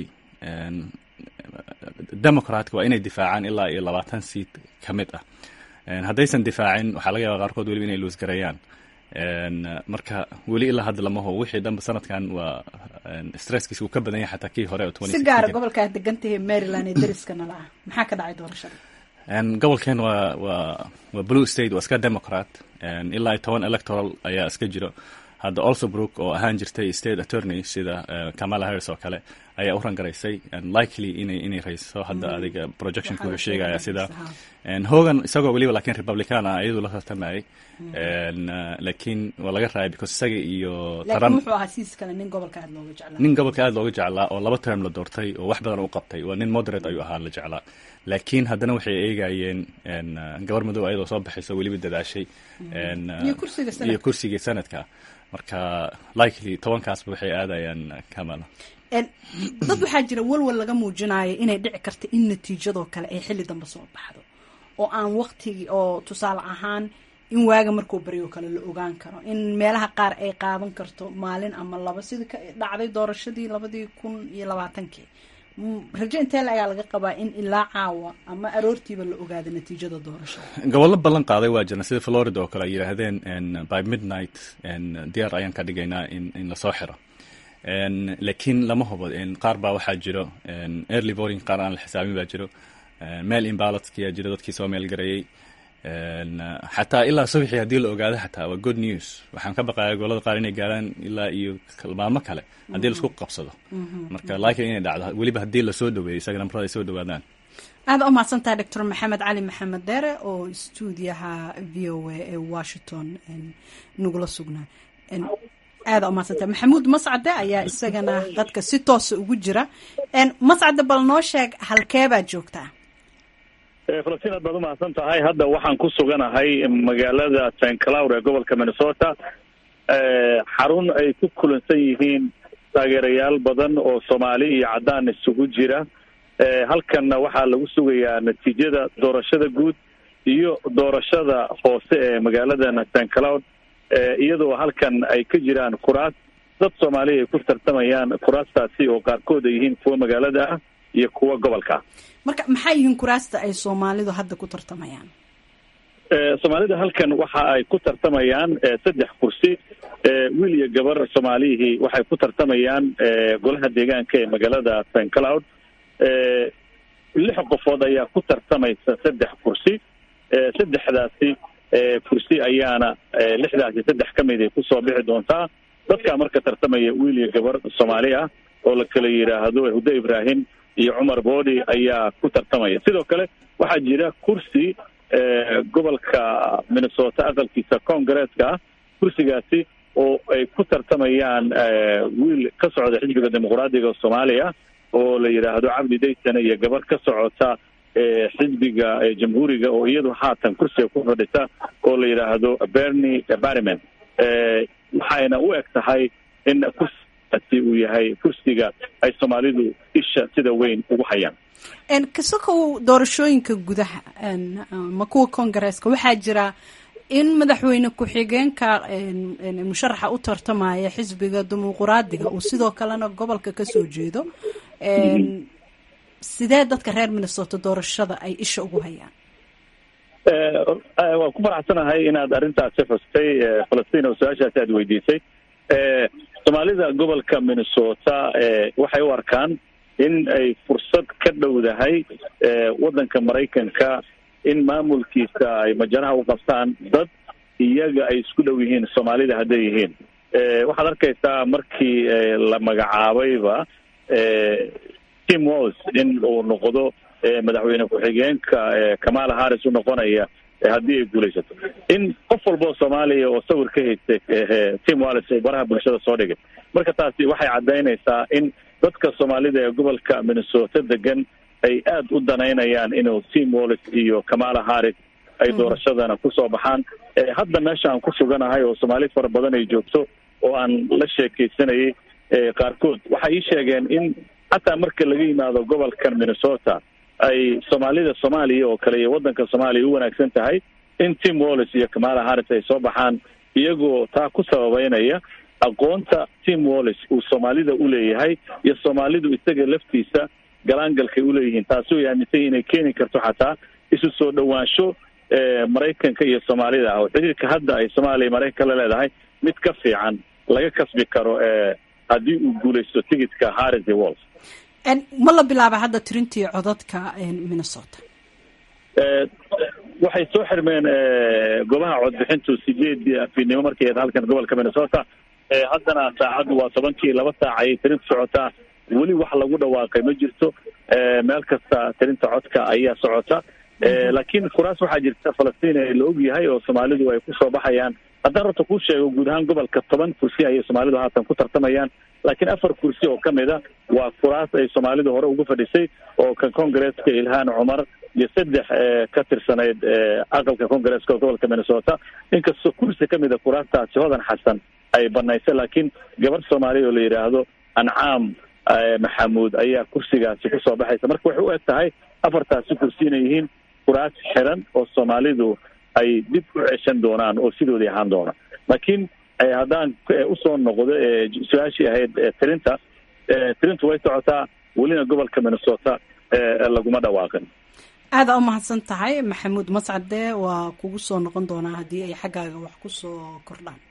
democratka waa inay difaacaan ilaa iyo labaatan seat ka mid ah haddaysan difaacin waxaa laga yaaba qaarkood weliba inay luusgareeyaan marka weli ilaa hadda lama ho wixii dhanba sanadkan waa stresskiisa uu ka badan yahay xataa kii hore oo si gaara gobolkaa degantahay maryland ee dariskana la ah maxaa ka dhacay doorashada gobolkeen waa waa waa blue state waa iska democrat ilaa iyo toban electoral ayaa iska jiro hadda olsobrook oo ahaan jirtay state attorney sida kamala harris oo kale ayaa u rangaraysay likely inay inay rayso hadda adiga projectionka wuxuu sheegaya sida hogan isagoo weliba lakiin republican ah iyadu la tartamayay laakiin waa laga raayay because isaga iyo laakiin wuxuu ahaa siis kale nin gobolka aad looga jeclaa nin gobolka aad looga jeclaa oo laba term la doortay oo wax badan u qabtay waa nin moderate ayuu ahaa la jeclaa laakiin haddana waxay eegayeen gabar madow ayadoo soo baxayso weliba dadaashay iyo kursigii sanadka marka likely tobankaasba waxay aadayaan kamala dad waxaa jira walwal laga muujinayo inay dhici karta in natiijadoo kale ay xilli dambe soo baxdo oo aan waktigii oo tusaale ahaan in waaga markuu baryo kale la ogaan karo in meelaha qaar ay qaadan karto maalin ama laba sidii ka dhacday doorashadii labadii kun iyo labaatankii rajo intee la ayaa laga qabaa in ilaa caawa ama aroortiiba la ogaado natiijada doorashada gobollo ballan qaaday waa jirna sida florida oo kale ay yidhaahdeen by midnight diyaar ayaan ka dhigaynaa in in lasoo xiro laakiin lama hubo qaar baa waxaa jiro early voting qaar aan la xisaabin baa jiro mail imbalotskiyaa jiro dadkii soo meel gareeyey xataa ilaa subaxii haddii la ogaado xataa waa good news waxaan ka baqaya gobolada qaar inay gaaraan ilaa iyo maalmo kale haddii laisku qabsado marka laakiin inay dhacdo weliba haddii lasoo dhaweeyo isaga nambarada ay soo dhawaadaan aada u mahadsantahay doctor maxamed cali maxamed deere oo stuudiyaha v o a ee washington nagula sugnaa aada u mahadsantahay maxamuud mascade ayaa isagana dadka si toosa ugu jira mascade bal noo sheeg halkeebaad joogtaa falastiin aad baad u mahadsan tahay hadda waxaan ku suganahay magaalada st cloud ee gobolka minnesota xarun ay ku kulansan yihiin taageerayaal badan oo soomaali iyo caddaan isugu jira halkanna waxaa lagu sugayaa natiijada doorashada guud iyo doorashada hoose ee magaaladan st cloud iyadoo halkan ay ka jiraan kuraas dad soomaaliya ay ku tartamayaan kuraastaasi oo qaarkood ay yihiin kuwa magaalada ah iyo kuwa gobolka marka maxay yihiin kuraasta ay soomaalidu hadda ku tartamayaan soomaalida halkan waxa ay ku tartamayaan saddex kursi wiil iyo gabar soomaalihii waxay ku tartamayaan golaha deegaanka ee magaalada st cloud lix qofood ayaa ku tartamaysa saddex kursi saddexdaasi kursi ayaana lixdaasi saddex ka mid ay kusoo bixi doontaa dadkaa marka tartamaya wiil iyo gabar soomaali ah oo la kala yidhaahdo hudo ibrahim iyo cumar boodi ayaa ku tartamaya sidoo kale waxaa jira kursi gobolka minnesota aqalkiisa congareeska ah kursigaasi oo ay ku tartamayaan wiil ka socda xisbiga dimuqraadiga soomaaliya oo la yidhaahdo cabdi daysane iyo gabar ka socota xisbiga jamhuuriga oo iyadu haatan kursiga ku fadhisa oo la yidhaahdo berny barryman waxayna u eg tahay in kursigaasi uu yahay kursiga ay soomaalidu isha sida weyn ugu hayaan kasokow doorashooyinka gudaha ma kuwa congareeska waxaa jira in madaxweyne ku-xigeenka musharaxa u tartamaya xisbiga dimuquraadiga uu sidoo kalena gobolka kasoo jeedo sidee dadka reer minnesota doorashada ay isha ugu hayaan waan ku faraxsanahay inaad arrintaasi xustay falastiin oo su-aashaasi aad weydiisay soomaalida gobolka minnesota waxay u arkaan in ay fursad ka dhowdahay waddanka maraykanka in maamulkiisa ay majaraha u qabtaan dad iyaga ay isku dhow yihiin soomaalida hadday yihiin waxaad arkaysaa markii la magacaabayba tim walls in uu noqdo madaxweyne ku-xigeenka kamala harris u noqonaya haddii ay guulaysato in qof walboo soomaaliya oo sawir ka haystay tim wallis oo baraha bulshada soo dhigay marka taasi waxay caddaynaysaa in dadka soomaalida ee gobolka minnesota degan ay aada u danaynayaan inuu tim wallis iyo kamala harris ay doorashadana kusoo baxaan hadda meesha aan ku suganahay oo soomaali fara badan ay joogto oo aan la sheekaysanayay qaarkood waxay ii sheegeen in xataa marka laga yimaado gobolkan minnesota ay soomaalida soomaaliya oo kale iyo waddanka soomaaliya u wanaagsan tahay in tim wallis iyo kamala harris ay soo baxaan iyagoo taa ku sababeynaya aqoonta tim wallis uu soomaalida u leeyahay iyo soomaalidu isaga laftiisa galaangalkay uleeyihiin taasi way aaminsany inay keeni karto xataa isu soo dhowaansho maraykanka iyo soomaalida ah oo xiriirka hadda ay soomaaliya maraykanka la leedahay mid ka fiican laga kasbi karo haddii uu guulaysto tigidka harris iyo walls ma la bilaaba hadda tirintii codadka minnesota waxay soo xirmeen goobaha codbixintu sideedii afiidnimo markay ahayd halkan gobolka minnesota haddana saacaddu waa tobankii laba saac ayay tirinta socotaa weli wax lagu dhawaaqay ma jirto meel kasta tirinta codka ayaa socota laakiin kuraas waxaa jirta falastiin ee la og yahay oo soomaalidu ay kusoo baxayaan haddaan horta kuu sheego guud ahaan gobolka toban kursi ayay soomaalidu haatan ku tartamayaan laakiin afar kursi oo ka mid a waa kuraas ay soomaalidu hore ugu fadhisay oo kan congareeska ilhaan cumar iyo saddex ka tirsanayd aqalka congareeska oo gobolka minnesota inkastoo kursi ka mid a kuraastaasi hodan xasan ay banaysay laakiin gabar soomaaliya oo la yidhaahdo ancaam maxamuud ayaa kursigaasi kusoo baxaysa marka waxay u eg tahay afartaasi kursi inay yihiin kuraas xiran oo soomaalidu ay dib u ceshan doonaan oo sidoodii ahaan doona laakiin haddaan usoo noqdo su-aashii ahayd tirinta tirintu way socotaa welina gobolka minnesota laguma dhawaaqin aada u mahadsan tahay maxamuud mascade waa kugu soo noqon doonaa haddii ay xaggaaga wax ku soo kordhaan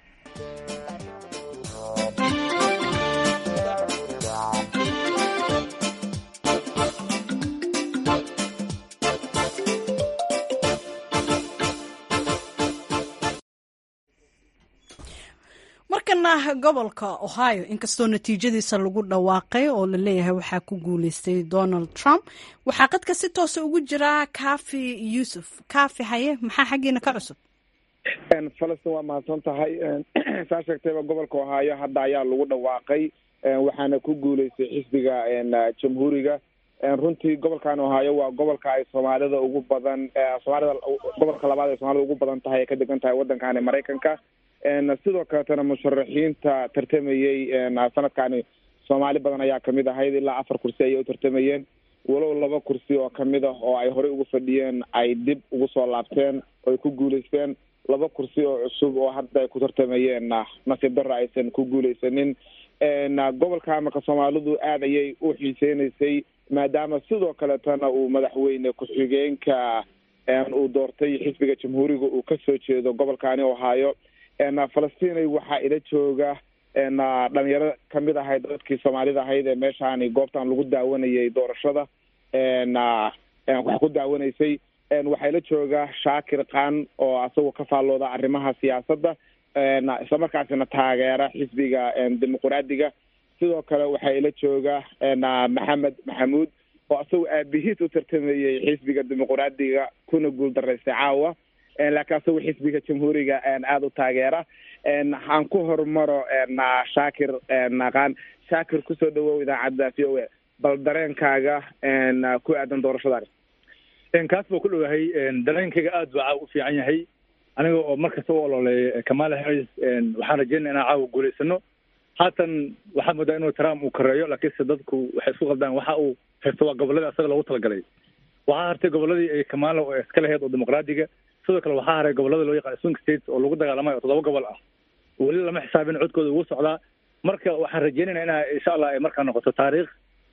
markana gobolka ohio inkastoo natiijadiisa lagu dhawaaqay oo la leeyahay waxaa ku guuleystay donald trump waxaa qadka si toosa ugu jira kafi yuusuf kafi haye maxaa xaggiina ka cusub falastin waa mahadsan tahay saa sheegtayba gobolka ohio hadda ayaa lagu dhawaaqay waxaana ku guuleystay xisbiga jamhuuriga runtii gobolkan ohio waa gobolka ay soomaalida ugu badan soomaalida gobolka labaad ay soomaalida ugu badan tahay ay ka degan tahay waddankani maraykanka sidoo kaletana musharaxiinta tartamayey sanadkani soomaali badan ayaa kamid ahayd ilaa afar kursi ayay u tartamayeen walow laba kursi oo kamid ah oo ay horey ugu fadhiyeen ay dib ugu soo laabteen oo ay ku guuleysteen laba kursi oo cusub oo hadda ay ku tartamayeen nasiib darra aysan ku guuleysanin gobolka marka soomaalidu aad ayay u xiiseynaysay maadaama sidoo kaletana uu madaxweyne ku-xigeenka uu doortay xisbiga jamhuuriga uu kasoo jeedo gobolkaani ohaayo falastinay waxaa ila jooga dhalinyaro kamid ahayd dadkii soomaalida ahayd ee meeshaani goobtan lagu daawanayay doorashada wax ku daawanaysay waxaa ila jooga shaakir khan oo asagoo ka faallooda arrimaha siyaasadda islamarkaasina taageera xisbiga dimuquraadiga sidoo kale waxaa ila jooga maxamed maxamuud oo asagoo aabihiis u tartamayey xisbiga dimuquraadiga kuna guul daraystay caawa laakiin asagoo xisbiga jamhuuriga aada u taageera aan ku horumaro shaakir khan shaakir kusoo dhawow idaacadda v o a bal dareenkaaga ku aadan doorashadaani kaas baa ku dhowahay dareenkayga aad baa u fiican yahay aniga oo markasta u ololeeya kamala harris waxaan rajeynaya inaan caawa guulaysano haatan waxaa moodaa inuu trump uu koreeyo laakiinse dadku waxay isku qaldaan waxa uu haysto waa goboladii asaga loogu talagalay waxaa hartay goboladii ay kamala oo iska lahayd oo dimuqraadiga sidoo kale waxaa haray gobolada loo yaqaan swing states oo lagu dagaalamay oo toddoba gobol ah weli lama xisaabin codkooda ugu socdaa marka waxaan rajeynayna ina insha allah ay markaa noqoto taariikh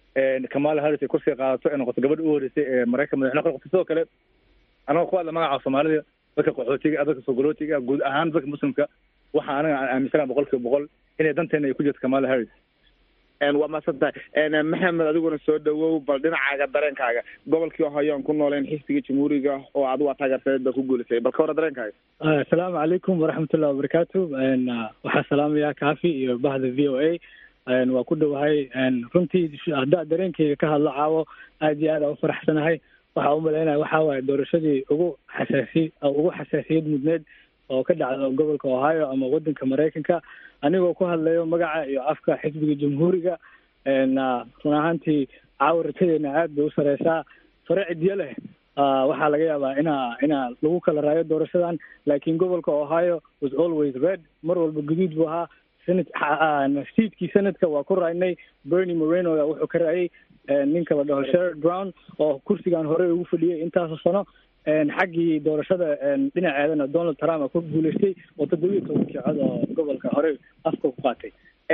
kamala harris ay kursiga qaadato ay noqoto gabadha u horeysay ee maraykan madaxweyne ka noqoto sidoo kale anagoo ku hadla magaca soomaalida dadka qaxootiga dadka sogolootiga guud ahaan dadka muslimka waxa anaga aan aaminsana boqol kiiba boqol inay danteena ay ku jirto kamala harris waa mahadsan tahay maxamed adiguna soo dhawow bal dhinacaaga dareenkaaga gobolkii ohio aan ku nooleen xisbiga jamhuuriga oo adigu waa taageersaneed baa ku guulisay bal ka hora dareenkaaga asalaamu calaykum waraxmatullahi wabarakaatu waxaa salaamaya kafi iyo bahda v o a waa ku dhowahay runtii haddaa dareenkayga ka hadlo caawo aad iyo aad aan ufaraxsanahay waxaa umalaynaya waxaa waaye doorashadii ugu xasaasi ugu xasaasiyad mudneed oo ka dhacda gobolka ohio ama wadanka maraykanka anigoo ku hadlayo magaca iyo afka xisbiga jamhuuriga run ahaantii caawa rajadeena aad bay u sareysaa fare cidyo leh waxaa laga yaabaa inaa inaa lagu kala raayo doorashadan laakiin gobolka ohio was always red mar walba guduud buu ahaa senat seatkii senadka waa ku raaynay bernie moreno wuxuu ka raayay ninka la dhaho sher brown oo kursigan horey ugu fadhiyay intaasoo sano xaggii doorashada dhinaceedana donald trump a ku guuleystay oo toddobiiyo tobankii cod oo gobolka horey afka ku qaatay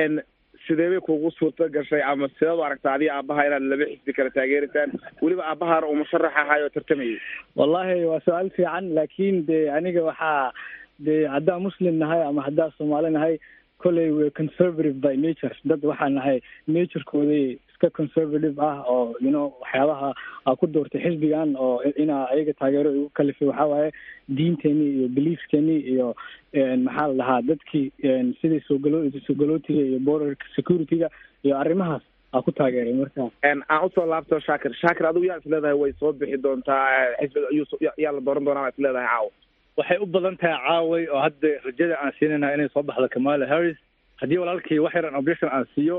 sidee bay kugu suurto gashay ama sideed u aragtaa adiga aabaha inaad laba xisbi kala taageeraysaan weliba aabahaana uu musharax ahay oo tartamayay wallahi waa su-aal fiican laakiin de aniga waxaa de haddaa muslim nahay ama haddaa soomaali nahay kolley we conservative by nature dad waxaa nahay naturekoodii iska conservative ah oo you know waxyaabaha a ku doortay xisbigan oo inaa ayaga taageero igu kalifay waxaa waaye diinteenii iyo beliefskeenii iyo maxaa la dhahaa dadkii sidii soogalo soogalotiga iyo border security-ga iyo arrimahaas aa ku taageeray marka aan usoo laabto shaakir shaakir adigu yaa is leedahay way soo bixi doontaa xisbiga yaa la dooran doonaa is leedahay caawa waxay u badan tahay caaway oo hadda rajada aan siinayna inay soo baxdo kamala harris haddii walaalkii wax yaran objection aan siiyo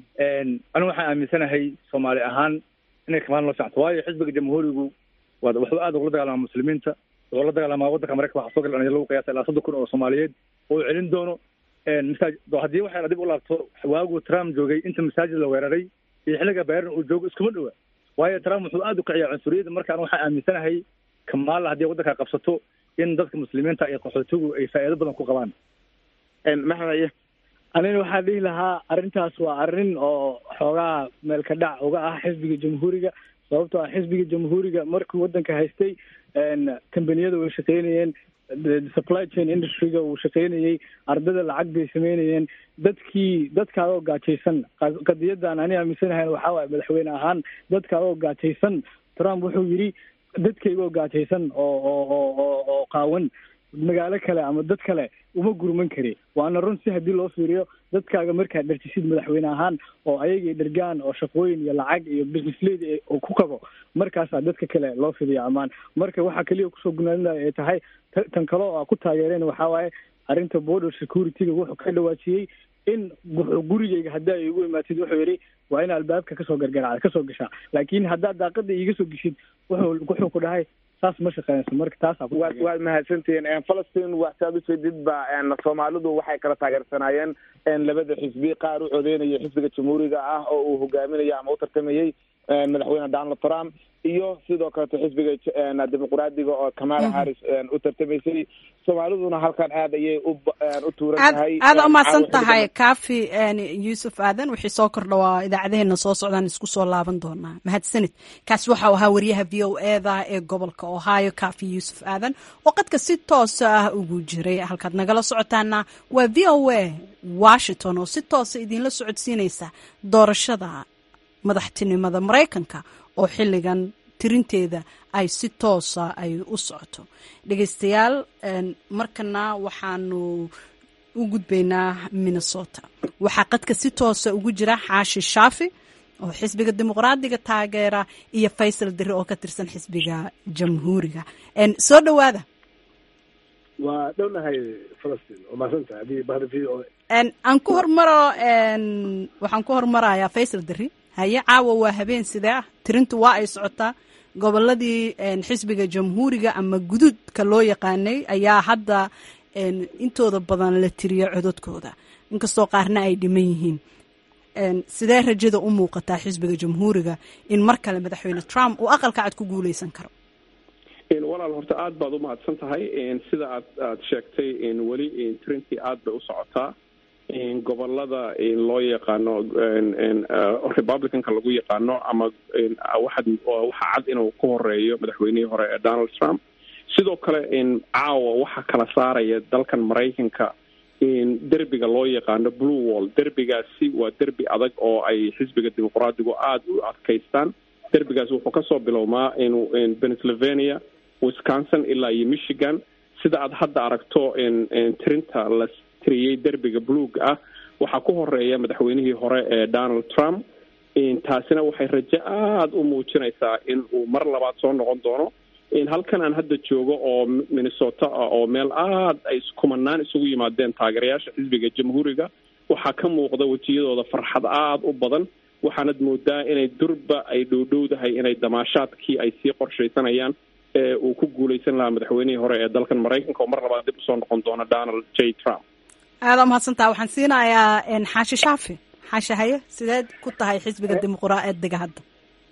anigu waxaan aaminsanahay soomaali ahaan inay kamala loo socto waayo xisbiga jamhuurigu waa wuxuu aad ugula dagaalamaa muslimiinta wuxuu la dagaalamaa waddanka maraykan waxaa soo gal dhalinyaro lagu qiyaasa ilaa soddon kun oo soomaaliyeed oo uu celin doono masaaj haddii waxaan dib u laabto waagu trump joogay inta masaajid la weeraray iyo xilliga bayran uu joogo iskuma dhowa waayo trump wuxuu aad u kiciyaa cunsuriyadda markaan waxaan aaminsanahay kamala haddii waddanka qabsato in dadka muslimiinta iyo qaxootigu ay faa'iido badan ku qabaan maxmed anina waxaa dhihi lahaa arrintaas waa arrin oo xoogaa meelka dhac uga ah xisbiga jamhuuriga sababtoo ah xisbiga jamhuuriga markuu waddanka haystay kambaniyada way shaqeynayeen supply chain industryga uu shaqeynayey ardada lacag bay sameynayeen dadkii dadka adoo gaajaysan qadiyadan ani aaminsanahayn waxaa waaye madaxweyne ahaan dadka adoo gaajaysan trump wuxuu yidhi dadkaygoo gaajaysan oo oo oo oo oo qaawan magaalo kale ama dad kale uma gurman kari waana run si haddii loo fiiriyo dadkaaga markaad dharjisid madaxweyne ahaan oo ayagay dhergaan oo shaqooyin iyo lacag iyo business lady oo ku qabo markaasaa dadka kale loo fidiyo ammaan marka waxaa keliya kusoo gunaanaya ay tahay tan kale oo a ku taageereen waxaa waaye arrinta border security-ga wuxuu ka dhawaajiyey in gurigeyga haddii ay igu imaatid wuxuu yidhi waa in albaabka kasoo gargaracda kasoo gashaa laakiin haddaad daaqada iiga soo geshid wuxuu wuxuu ku dhahay saas ma shaqeynayso marka taasa waad mahadsantihiin falastiin waxsaad ujeedid ba soomaalidu waxay kala taageersanaayeen labada xisbi qaar u codeynaya xisbiga jamhuuriga ah oo uu hogaaminayo ama u tartamayey madaxweyne donald trump iyo sidoo kaleto xisbiga dimuqraadiga oo kamala harris u tartamaysay soomaaliduna halkan aad ayay u tuuran tahay aada umahadsan tahay kafi yuusuf aadan wixii soo kordha waa idaacadeheena soo socdaan isku soo laaban doonaa mahadsanid kaasi waxau ahaa wariyaha v o eda ee gobolka ohio kafi yuusuf aadan oo qadka si toosa ah ugu jiray halkaad nagala socotaana waa v o a washington oo si toosa idinla socodsiinaysa doorashada madaxtinimada maraykanka oo xilligan tirinteeda ay si toosa ay u socoto dhegeystayaal markana waxaanu u gudbaynaa minnesota waxaa qadka si toosa ugu jira xaashi shaafi oo xisbiga dimuqraadiga taageera iyo faysal diri oo ka tirsan xisbiga jamhuuriga soo dhowaada waa dhownahay falastiin oo mahadsantahay adii bahda v o aan ku hormaro waxaan ku hormarayaa faysal diri haye caawa waa habeen sidee ah tirintu waa ay socotaa goboladii xisbiga jamhuuriga ama guduudka loo yaqaanay ayaa hadda intooda badan la tiriya cododkooda inkastoo qaarna ay dhiman yihiin sidee rajada u muuqataa xisbiga jamhuuriga in mar kale madaxweyne trump uu aqalka cad ku guuleysan karo walaal horta aada baad u mahadsan tahay sida aad aada sheegtay weli tirintii aada bay u socotaa gobolada loo yaqaano republicanka lagu yaqaano ama waxaad waxaa cad inuu ku horeeyo madaxweynihii hore ee donald trump sidoo kale caawa waxaa kala saaraya dalkan maraykanka derbiga loo yaqaano blue wall derbigaasi waa derbi adag oo ay xisbiga dimuqraadigu aada u adkaystaan derbigaasi wuxuu kasoo bilowmaa in pennsylvania wisconsin ilaa iyo michigan sida aad hadda aragto tirinta la tiriyey derbiga bluega ah waxaa ku horeeya madaxweynihii hore ee donald trump taasina waxay rajo aada u muujinaysaa in uu mar labaad soo noqon doono halkan aan hadda joogo oo minnesota ah oo meel aada ay kumanaan isugu yimaadeen taageerayaasha xisbiga jamhuuriga waxaa ka muuqda wejiyadooda farxad aada u badan waxaanad moodaa inay durba ay dhowdhowdahay inay damaashaadkii ay sii qorshaysanayaan ee uu ku guuleysan lahaa madaxweynihii hore ee dalkan maraykanka oo mar labaad dib usoo noqon doona donald j trump aada umahadsantaha waxaan siinayaa xaashi shaafi xaashi haye sideed ku tahay xisbiga dimuqraadiga hadda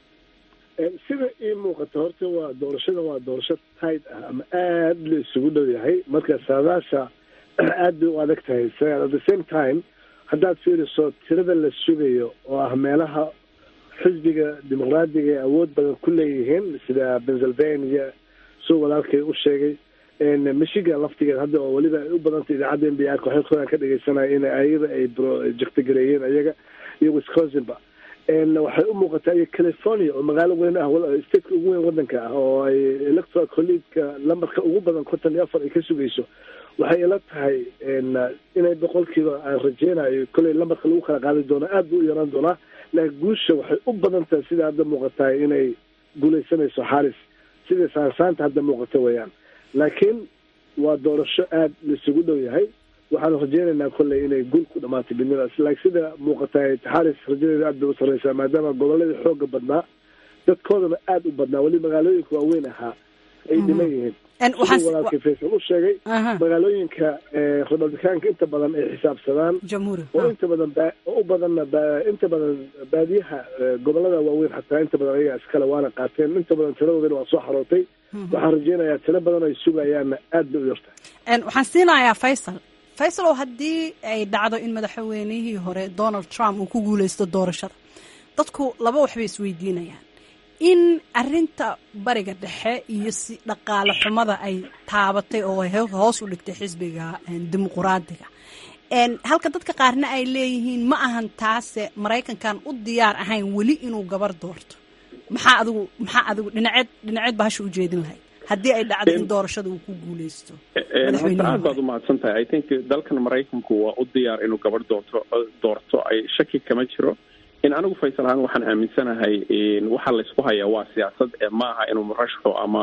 sida ii muuqata horta waa doorashada waa doorasho tayd ah ama aada la isugu dhow yahay marka saadaasha aad bay u adag tahay at the same time haddaad fiiriso tirada la sugayo oo ah meelaha xisbiga dimuqraadiga ee awood badan ku leeyihiin sida pennsylvania suu walaalkay u sheegay michigan laftigeed hadda oo weliba ay u badantay idaacadda n b r waxay koran ka dhegeysanaya in ayada ay jegtagareeyeen ayaga iyo wisconsinba waxay u muuqataa iyo california oo magaalo weyn ah stateka ugu weyn wadanka ah oo ay electoral collegeka lambarka ugu badan konton iyo afar ay ka sugayso waxay ila tahay inay boqolkiiba aan rajeynayo kolley lambarka lagu kala qaadi doono aad buu u yaraan doonaa laakiin guusha waxay u badan tahay sida hadda muuqatahay inay guuleysanayso xaris sida saansaanta hadda muuqata weeyaan laakiin waa doorasho aada laisugu dhow yahay waxaanu rajeynaynaa kolley inay guul ku dhamaatay bidnidaas laakiin sida muuqatahay xaris rajadeeda aad bay u sarreysaa maadaama goboladii xooga badnaa dadkoodana aada u badnaa weli magaalooyinka waaweyn ahaa ay dhiman yihiin siduu walaalkii faysal u sheegay magaalooyinka republicaanka inta badan ay xisaabsadaan oo inta badan oo u badanna inta badan baadiyaha gobolada waaweyn xataa inta badan ayaga iskale waana qaateen inta badan tiradoodana waa soo xarootay waxaan rajeynayaa tiro badan ay sugayaanna aad bay u yartahay waxaan siinayaa faysal faysal oo haddii ay dhacdo in madaxweynihii hore donald trump uu ku guuleysto doorashada dadku laba waxbay isweydiinayaan in arinta bariga dhexe iyo si dhaqaale xumada ay taabatay oo hoos u dhigtay xisbiga dimuquraadiga halka dadka qaarna ay leeyihiin ma ahan taase maraykankan u diyaar ahayn weli inuu gabar doorto maxaa adigu maxaa adigu dhinaceed dhinaceed ba hasha ujeedin lahayd haddii ay dhacdo in doorashada uu ku guuleysto horta aad baad umahadsan tahay i think dalkan maraykanku waa u diyaar inuu gabar doorto doorto ay shaki kama jiro in anigu faysal ahaan waxaan aaminsanahay waxaa laysku hayaa waa siyaasad ee ma aha inuu murashaxo ama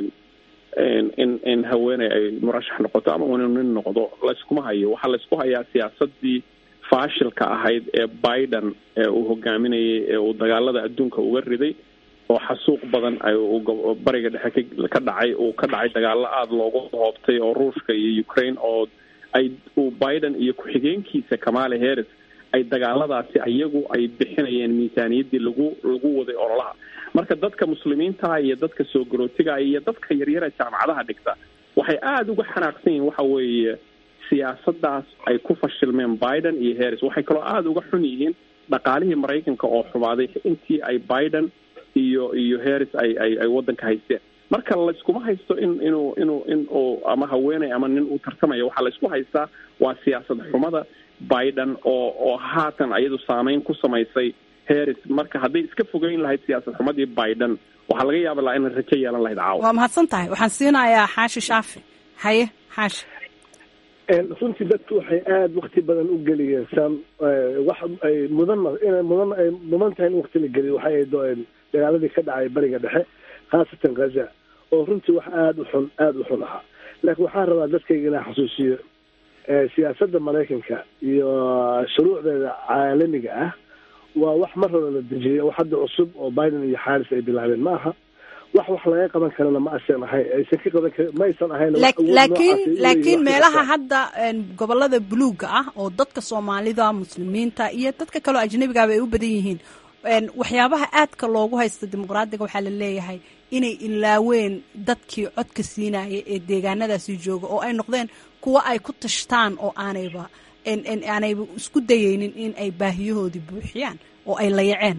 in in haweeney ay murashax noqoto ama inuu nin noqdo layskuma hayo waxaa laysku hayaa siyaasadii faashilka ahayd ee biden ee uu hogaaminayay ee uu dagaalada adduunka uga riday oo xasuuq badan ay bariga dhexe ka dhacay uu ka dhacay dagaalo aada loogu hoobtay oo ruushka iyo ukraine oo ay uu biden iyo ku-xigeenkiisa kamala harris ay dagaaladaasi iyagu ay bixinayeen miisaaniyaddii lagu lagu waday ololaha marka dadka muslimiinta iyo dadka soo garootiga iyo dadka yaryara jaamacadaha dhigta waxay aada uga xanaaqsan yihiin waxa weeye siyaasadaas ay ku fashilmeen biden iyo harris waxay kaloo aada uga xun yihiin dhaqaalihii maraykanka oo xumaaday intii ay biden iyo iyo harris ay ay ay waddanka haysteen marka layskuma haysto in inuu inuu in uu ama haweeney ama nin uu tartamaya waxaa laysku haystaa waa siyaasad xumada biden oo oo haatan ayadu saameyn ku samaysay harris marka hadday iska fogeyn lahayd siyaasad xumadii biden waxaa laga yaaba laha inay rajo yeelan lahayd caawa waa mahadsan tahay waxaan siinayaa xaashi shaafi haye xaashi runtii dadku waxay aada wakti badan u geliyeen sam wax ay mudan inay mudan ay mudan tahay in wakti la geliyo waxay ay do- dagaaladii ka dhacay bariga dhexe khaasatan gaza oo runtii wax aada u xun aada u xun ahaa laakiin waxaan rabaa dadkayga inaan xasuusiyo siyaasadda maraykanka iyo shuruucdeeda caalamiga ah waa wax mar hore la dejiyay wax hadda cusub oo biden iyo xaaris ay bilaabeen ma aha wax wax laga qaban karana ma aysan ahayn aysan ka qaban karin ma aysan ahayn laakiin laakiin meelaha hadda gobolada buluuga ah oo dadka soomaalida muslimiinta iyo dadka kaleo ajnabigaaba ay u badan yihiin waxyaabaha aadka loogu haysta dimuqraadiga waxaa la leeyahay inay ilaaween dadkii codka siinaya ee deegaanadaasi jooga oo ay noqdeen kuwo ay ku tashtaan oo aanayba aanayba isku dayeynin in ay baahiyahoodii buuxiyaan oo ay layaceen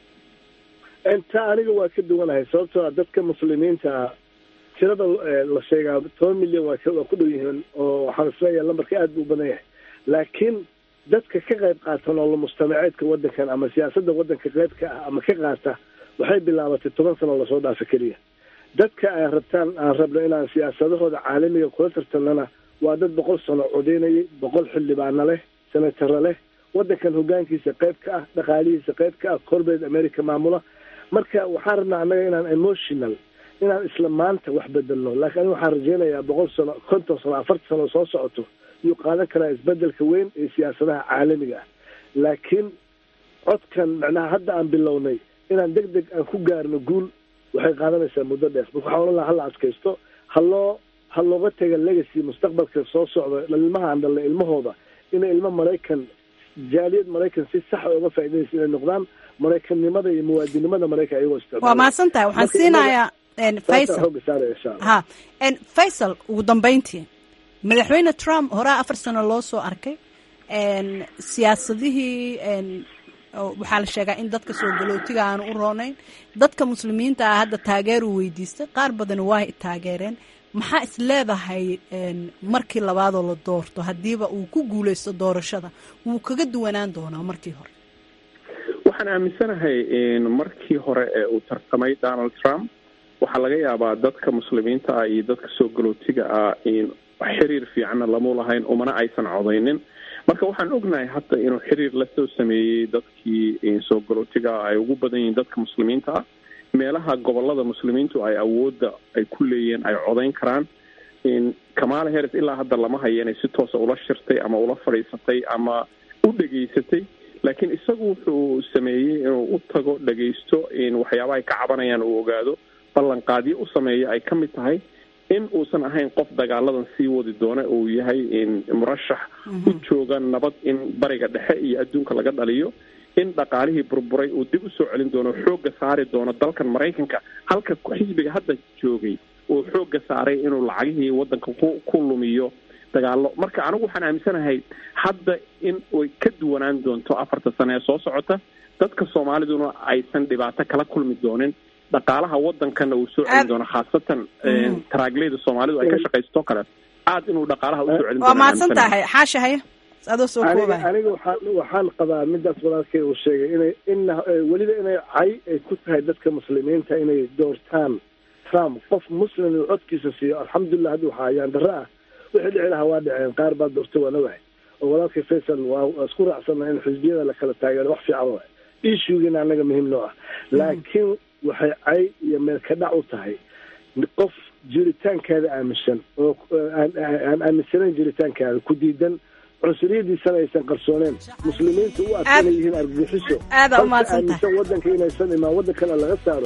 taa aniga waa ka duwanahay sababtoo a dadka muslimiinta tirada la sheegaa toban milyan waa waa ku dhow yihiin oo waxaan isleeyahay lambarka aad buu u badan yahay laakiin dadka ka qayb qaata nolol mujtamaceedka waddankan ama siyaasadda waddanka qayb ka ah ama ka qaata waxay bilaabatay toban sano lasoo dhaafa keliya dadka ay rabtaan aan rabno inaan siyaasadahooda caalamiga kula tartamnana waa dad boqol sano codeynayay boqol xildhibaano leh senataro leh waddankan hogaankiisa qayb ka ah dhaqaalihiisa qayb ka ah corporate america maamula marka waxaan rabnaa annaga inaan emotional inaan isla maanta wax bedelno laakiin aniga waxaan rajeynayaa boqol sano konton sano afartan sano soo socoto yuu qaadan karaa isbedelka weyn ee siyaasadaha caalamiga ah laakiin codkan macnaha hadda aan bilownay inaan deg deg aan ku gaarno guul waxay qaadanaysaa muddo dheer marka waxaan odhan laha hala adkaysto haloo ha looga taga legacy mustaqbalka soo socda ilmaha aan dhalnay ilmahooda inay ilmo maraykan jaaliyad maraykan si saxa uga faa'iidaysa inay noqdaan maraykannimada iyo muwaadinimada maraykan ayagoo isticmaala waa mahadsan tahay waxaan siinayaa faysal xooga saaraya insha allah ha faysal ugu dambeyntii madaxweyne trump horaa afar sano loo soo arkay siyaasadihii waxaa la sheegaa in dadka soo galootiga aanu u roonayn dadka muslimiinta ah hadda taageeru weydiistay qaar badan waa taageereen maxaa is leedahay markii labaadoo la doorto haddiiba uu ku guuleysto doorashada wuu kaga duwanaan doonaa markii hore waxaan aaminsanahay markii hore ee uu tartamay donald trump waxaa laga yaabaa dadka muslimiinta ah iyo dadka soo galootiga ah xiriir fiicanna lamu lahayn umana aysan codaynin marka waxaan ognahay hadda inuu xiriir lasoo sameeyey dadkii soo galootiga ah ay ugu badan yihiin dadka muslimiinta ah meelaha gobolada muslimiintu ay awoodda ay ku leeyihiin ay codayn karaan kamala harris ilaa hadda lama hayo inay si toosa ula shirtay ama ula fadhiisatay ama u dhegaysatay laakiin isagu wuxuu sameeyey inuu u tago dhegaysto waxyaabaha ay ka cabanayaan uu ogaado ballanqaadyo u sameeya ay ka mid tahay in uusan ahayn qof dagaaladan sii wadi doona uu yahay murashax u jooga nabad in bariga dhexe iyo adduunka laga dhaliyo in dhaqaalihii burburay uu dib usoo celin doono xoogga saari doono dalkan maraykanka halka xisbiga hadda joogay uu xoogga saaray inuu lacagihii waddanka ku ku lumiyo dagaalo marka anigu waxaan aaminsanahay hadda in ay ka duwanaan doonto afarta sane ee soo socota dadka soomaaliduna aysan dhibaato kala kulmi doonin dhaqaalaha waddankana uu soo celin doono khaasatan taraagleyda soomaalidu ay ka shaqaysto kale aad inuu dhaqaalaha usoo celin waa mahadsan tahay xaasha haya adoo soo aniga koobaya aniga waxaan waxaan qabaa midaas walaalkay uu sheegay inay ina weliba inay cay ay ku tahay dadka muslimiinta inay doortaan trump qof muslim uu codkiisa siiyo alxamdulilah hadda waxaa ayaan darro ah wixii dhici lahaa waa dhaceen qaar baa doortay waa nawahay oo walaalkay faysal waa waa isku raacsana in xisbiyada la kala taageero wax fiican waay issuegiina annaga muhiim noo ah laakiin waxay cay iyo meel ka dhac u tahay qof jiritaankaada aaminsan oo aan aan aaminsanayn jiritaankaada ku diidan cunsuriyadiisana aysan qarsooneen muslimiinta u arka inay yihiin argagixiso aad aa u mahadsan tahay. aaminsan waddanka inaysan imaan waddankana laga saaro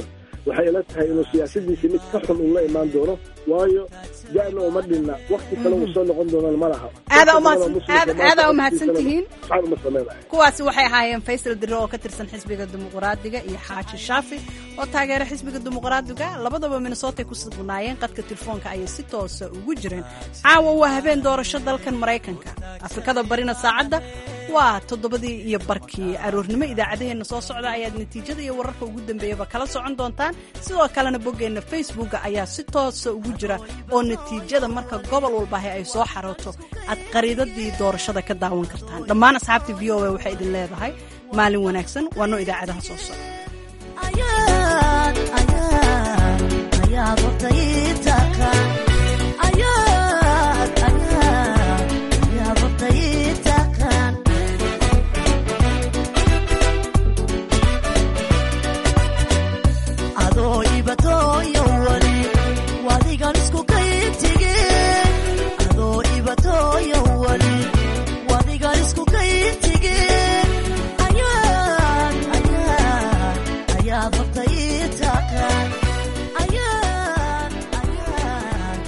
waxay ila tahay inuu siyaasadiisa mid ka xun uu la imaan doono waayo da'na uma dhinna wakti kale uu soo noqon doonana ma laha aadaa umahadsantihiin uma sameynayo kuwaasi waxay ahaayeen faysal dire oo ka tirsan xisbiga dimuqraadiga iyo xaaji shaafi oo taageera xisbiga dimuqraadiga labadaba minnesotay ku sugnaayeen qadka telefoonka ayay si toosa ugu jireen caawa waa habeen doorasho dalkan maraykanka afrikada barina saacadda waa toddobadii iyo barkii aroornimo idaacadaheenna soo socda ayaad natiijada iyo wararka ugu dambeeyaba kala socon doontaan sidoo kalena boggeenna facebooka ayaa si toosa ugu jira oo natiijada marka gobol walbahi ay soo xarooto aad qariidadii doorashada ka daawan kartaan dhammaan asxaabta v o a waxay idin leedahay maalin wanaagsan waa noo idaacadaha soo socda